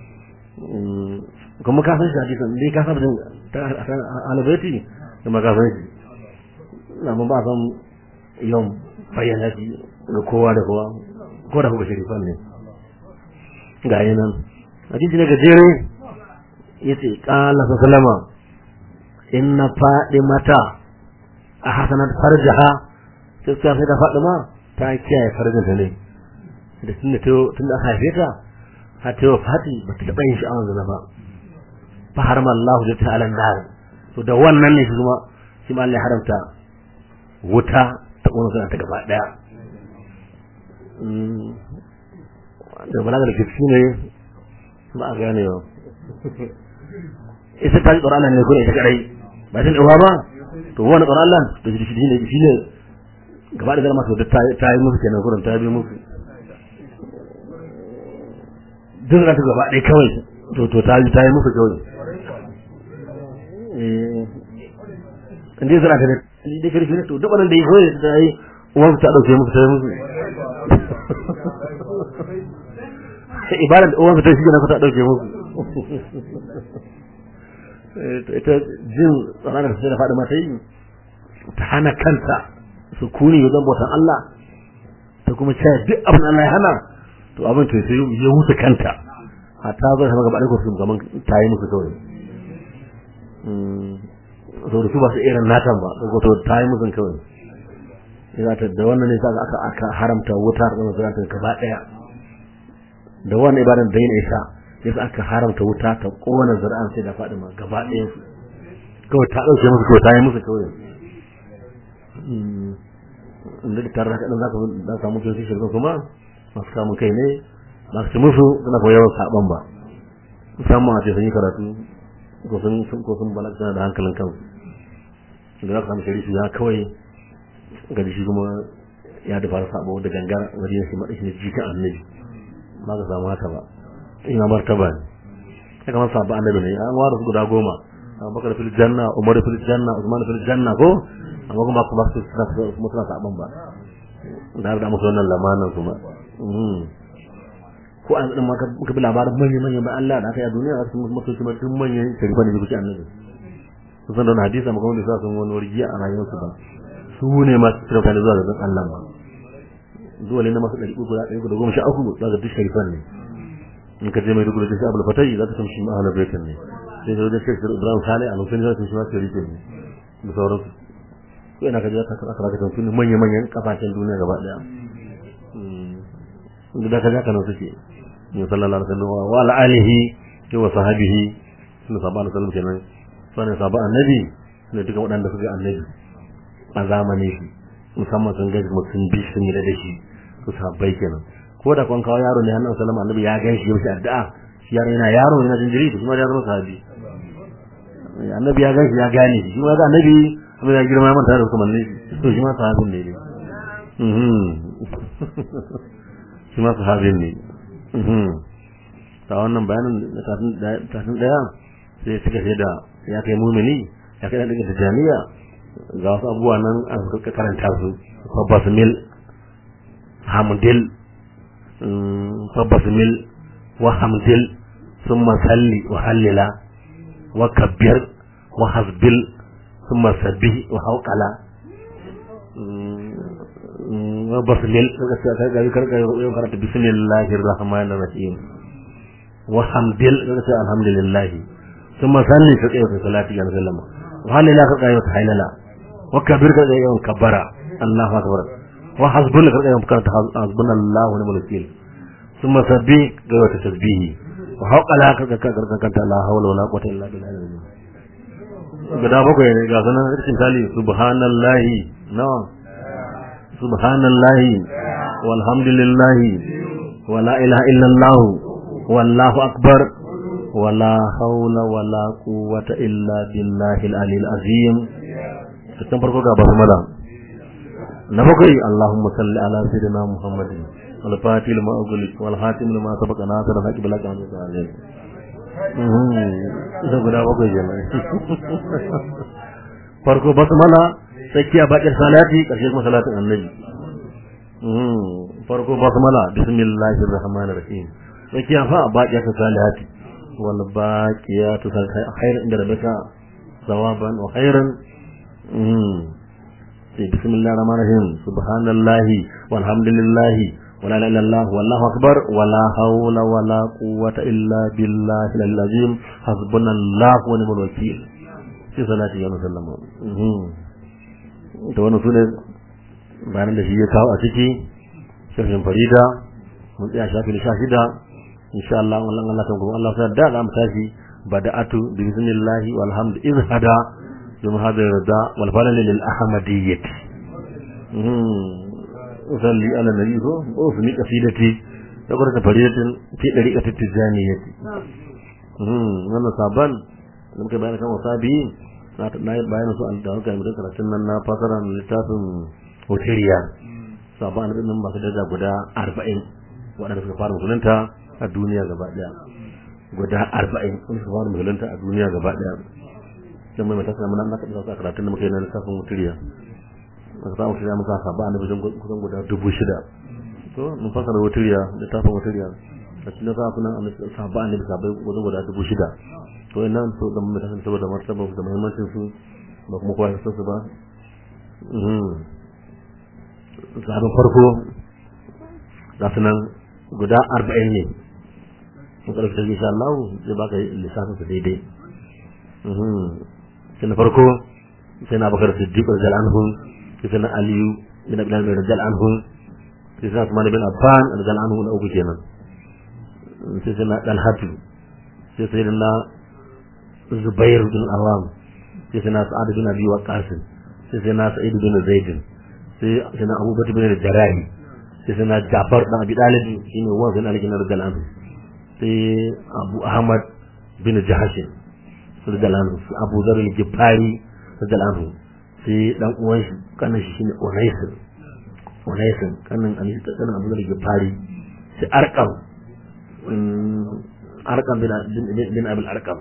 Speaker 3: kuma ka san shi hadisan dai ka saba jin alabaiti kuma ka san shi amma ba a san yawan bayyana shi ga kowa da kowa ko da kuma shirifan ne ga yi nan hadisi ne gajere ya ce ƙala sallama inna faɗi mata a hasanat farjaha gaskiya sai ta faɗi ma ta kiyaye farjinta ne da tun da tun da aka haife ta har ta yi fati ba ta taɓa yin sha'awar zina ba fa harma Allah da ta alan nar to da wannan ne kuma shi ma Allah ya haramta wuta ta ƙona suna ta gaba ɗaya da balaga da kifi ne ba a gane ba ita ta ji tsoron Allah ne kuma ita kadai ba ta ɗauwa ba to wani tsoron Allah to shi ne shi ne gaba da zama da ta yi musu kenan gurin ta bi musu duk da gaba ɗaya kawai to to ta yi ta yi musu kawai eh inda zara ta ne da karfi ne to duk wannan da yi kawai ta yi uwan ta dauke musu ta yi musu sai ibadar da uwansa ta shi na ta dauke musu ita jin tsaron da sai da faɗi mata yi ta hana kanta su kuni wajen bautan Allah ta kuma cewa duk abin Allah ya hana to abin to sai ya wuce kanta hatta zai hama gaba ɗaya su gaban ta yi musu kawai so da su ba su irin natan ba ko to ta yi musu kawai ya ta da wannan ne sa aka aka haramta wuta da kuma ta gaba ɗaya da wannan ibadan da yin isa yasa aka haramta wuta ta kona zuri'an sai da Fadima gaba ɗaya su kawai ta ɗauke musu kawai ta yi musu kawai inda da tare da kaɗan za ka za ka mutu shi shirka kuma masu kamun kai ne ba su musu suna koyar yawan saɓon ba musamman a ce sun yi karatu ko sun ko sun balaga suna da hankalin kansu da za ka samu shari'a ya kawai gaji shi kuma ya da fara saɓo da gangar wajen shi maɗashi ne jikin annabi ba ka samu haka ba ina martaba ne ya kamar sabu annabi ne an ware su guda goma abubakar fil janna umar fil janna usman fil janna ko amma kuma kuma su kuma suna saban ba da har da musu wannan lamanan kuma ko an din maka muka bi labarin manyan manyan ba Allah da aka yi a duniya su musu mutu kuma duk manyan sharifa ne kuke annabi su san da wannan hadisi amma kuma da sa sun wani wargiya a rayuwarsu ba su ne masu tsira kan zuwa ga Allah ba dole ne masu ɗari uku da ɗari uku da goma sha uku za ka duk sharifan ne in ka je mai rubuta shi abul fatai za ka san shi ma'ana baitin ne sai ka wajen shekar ibrahim sale a lokacin da shi ma sharife ne da sauransu ko ina ka je ka kara kara ka tuni manya manyan kasashen duniya gaba daya inda da ka ja kana suke ne sallallahu alaihi wasallam wa ala alihi wa sahbihi sunna sabana sallam kenan sunan sabon annabi ne duka waɗanda suka annabi a zamanin shi musamman sun gaji sun bi sun yi da shi su sabbai kenan ko da kwan kawo yaro ne hannun sallama annabi ya gan shi yaushe addu'a shi yaro yana yaro yana jinjiri to kuma ya zama sahabi annabi ya gan shi ya gane shi kuma ga annabi kuma ya girma manta da kuma ne to shi ma sahabin ne mhm shi ma sahabin ne mhm ta wannan bayanin da tafin daya sai suka ce da ya kai mumini ya kai daga jami'a ga wasu abubuwa nan an suka karanta su basmil hamdil فبسمل وحمدل ثم صلي وهلل وكبر وحسبل ثم سبح وحوقل وبسمل بسم الله الرحمن الرحيم وحمدل الحمد لله ثم صلي فكيف في صلاتي على سلم وهلل فكيف حيلل وكبر كيف كبر الله أكبر وحسبنا كذا يوم كانت حسبنا الله ونعم الوكيل ثم سبي غير تسبيه وحق لا كذا كذا كذا لا حول ولا قوة إلا بالله guda bakwai ne ga sanan cikin tali subhanallahi nawa subhanallahi walhamdulillahi wala ilaha illallah wallahu akbar wala haula wala quwwata illa billahil aliyil azim cikin farko ga basmala na bakwai Allahumma salli ala sayyidina Muhammadin wal fatih lima ughliq wal hatim lima sabaqa nasr al haqq bil haqq amin da guda bakwai kenan farko basmala tsakiya bakir salati karshe kuma salatin annabi farko basmala bismillahir rahmanir rahim tsakiya fa bakir salati wal baqiyatu khairan inda rabbika sawaban wa khairan بسم الله الرحمن الرحيم سبحان الله والحمد لله ولا اله الا الله والله اكبر ولا حول ولا قوه الا بالله العظيم حسبنا الله ونعم الوكيل في صلاه يوم سلم to wannan sune bayanan da shi ya kawo a ciki shafin farida mun tsaya shafi na shida insha Allah Allah Allah ta gobe Allah ta da za mu tashi bada'atu bi bismillahi walhamdu izhada ثم هذا الرداء والفلل للأحمدية أصلي على النبي وفي قصيدتي يقول فريدة في طريقة التجانية wannan saban da muka bayan kan wasabi na yi bayan su an dawo ga mutum karatun nan na fasara littafin hoteliya saban da nan ba su daga guda arba'in waɗanda suka fara musulunta a duniya gaba ɗaya guda arba'in wanda suka fara musulunta a duniya gaba ɗaya dan mai matasa mun an kaɗa sa karatun da muka yi na lissafin muturiya aka samu shirya muka saba a nufin kusan guda dubu shida to mun fasara muturiya littafin muturiya a cikin safunan sahabba annabi sahabbai wajen guda dubu shida to ina so da mun kasance saboda martaba da muhimmancin su ba kuma kowa ya san su ba sahabban farko ga su nan guda arba'in ne in ƙarfi ta insha Allah zai baka lissafin su daidai sai na farko sai na bakar siddiq radiyallahu anhu sai na aliyu bin abi talib radiyallahu anhu sai na usman bin affan radiyallahu anhu na uku kenan sai sai na dalhatu sai sai na zubair bin awam sai sai na sa'ad bin abi waqas sai sai na sa'id bin zaid sai sai na abubakar bin jarahi sai sai na jafar dan abi talib shine wa bin ali bin radiyallahu anhu sai abu ahmad bin jahashin radiyallahu anhu abu zar al-gifari radiyallahu anhu sai dan uwan shi kanin shi shine unais unais kanin ali kanin abu zar al-gifari sai arqam arqam bin bin abul arqam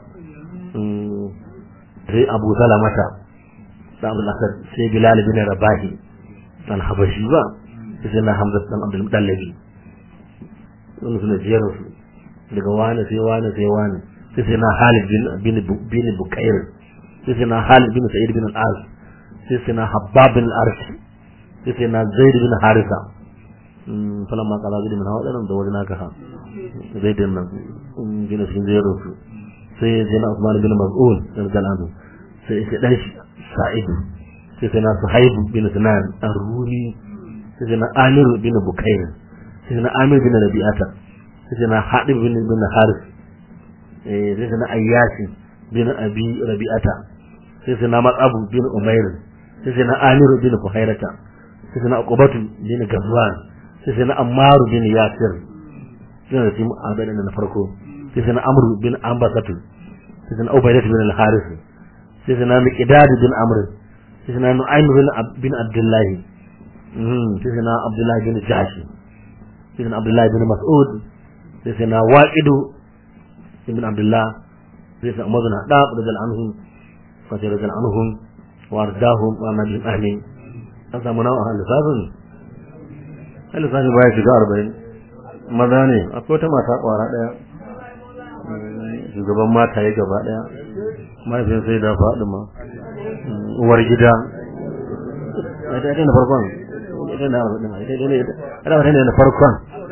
Speaker 3: sai abu salamata da abu asad sai bilal bin rabahi dan habashi ba sai na hamza dan abdul mutallabi wannan sune jerin su daga wani sai wani sai wani sai sai na Halid bin bin Bukair sai sai na Halid bin Sa'id bin al-Az sai sai na Habbab bin al-Arsh sai sai na Zaid bin Harisa mm falan ma kala bin hawa dan da wajen haka ha Zaid bin nan bin sun zero su sai sai na Usman bin Mas'ud radiyallahu sai sai dan Sa'id sai sai na Suhaib bin Sinan ar-Rumi sai sai na Amir bin Bukair sai na Amir bin Rabi'ata sai na Hadib bin bin Haris eh sai na Ayyashi bin Abi Rabi'ata sai na Matsabu bin Umair sai na Amir bin Fuhairata sai na Uqbatu bin Gazwan sai na Ammar bin Yasir sai na timu abin na farko sai na Amr bin Ambasatu sai na Ubaydah bin Al-Haris sai na Miqdad bin Amr sai na Nu'aym bin bin Abdullah sai na Abdullah bin Jahsh sai na Abdullah bin Mas'ud sai sai na waƙidu ibn abdullah sai sai umar bin hadab radiyallahu anhu fa sai radiyallahu anhum wa ardahum wa nabi amin an samu nawa a lissafin a lissafin baya shiga arba'in maza ne akwai wata mata kwara ɗaya shugaban mata ya gaba ɗaya mahaifin sai da faɗi ma uwar gida ita ita na farkon ita na arba'in ita ne na farkon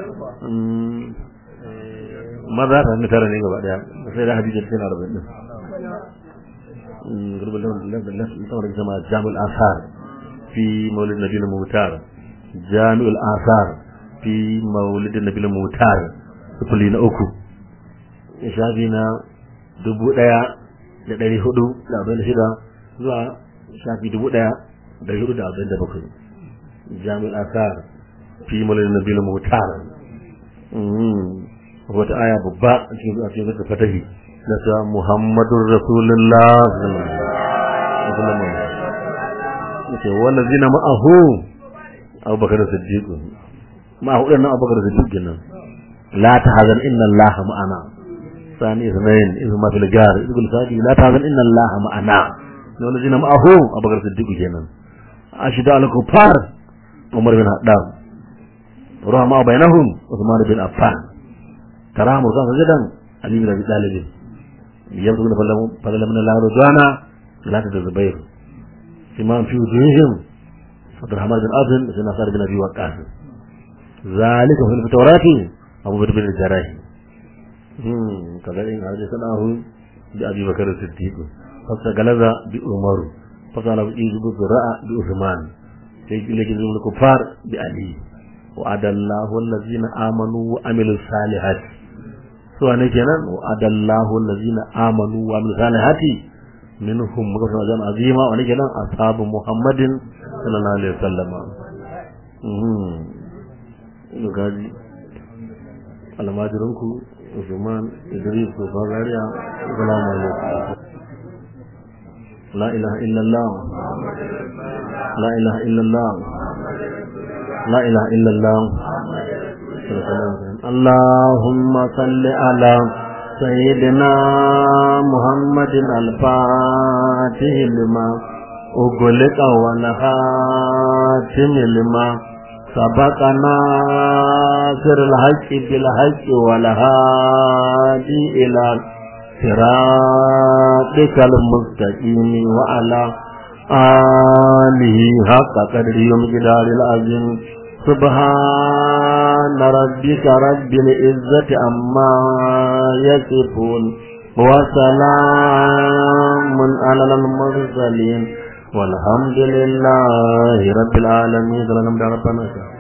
Speaker 3: maza ta mi tara ne gaba daya sai da hadisi cikin arba'in din gurbin da da da saboda jama'a jami'ul asar fi maulid nabi mutar jami'ul asar fi maulid nabi mutar sufuli na uku shafi na dubu daya da dari hudu da arba'in da shida zuwa shafi dubu daya da hudu da arba'in da bakwai jami'ul asar fi maulid nabi mutar wata aya babba a cikin a cikin da fatahi na sa Muhammadur Rasulullah ce wanda zina ma'ahu Abu Bakar Siddiq ma'ahu dan Abu Bakar Siddiq nan la tahzan inna Allah ma'ana sani ismail ibn ma fil gar ibn sadi la tahzan inna Allah ma'ana wanda zina ma'ahu Abu Bakar Siddiq kenan ashida al kufar Umar bin Haddad rahma bainahum Uthman bin Affan تراه مرضى سجدا علي بن ابي طالب يبدو فضل من الله رضوانا لا تتزبير امام في وجوههم عبد الرحمن بن عبد بن نصر بن ابي وقاص ذلك في التوراة ابو بكر بن الجراح كذلك هذا سناه بابي بكر الصديق فاستغلظ بعمر فقال يجب الزراء بعثمان سيجي لك الكفار بعلي وعد الله الذين آمنوا وعملوا الصالحات su ne kenan wa adallahu allazina amanu wa amilus salihati minhum maghfiratan ajran azima wa ne kenan ashabu muhammadin sallallahu alaihi wasallam mhm gaji almajirinku Usman Idris ko Fagariya assalamu alaikum la ilaha illallah la ilaha illallah la ilaha illallah اللهم صل على سيدنا محمد الفاتح لما أغلق ونخاتم لما سبق ناصر الحق بالحق والهادي إلى صراطك المستقيم وعلى آله حق قدر يوم جدار العظيم سبحان ربك رب العزة عما يصفون وسلام على المرسلين والحمد لله رب العالمين ربنا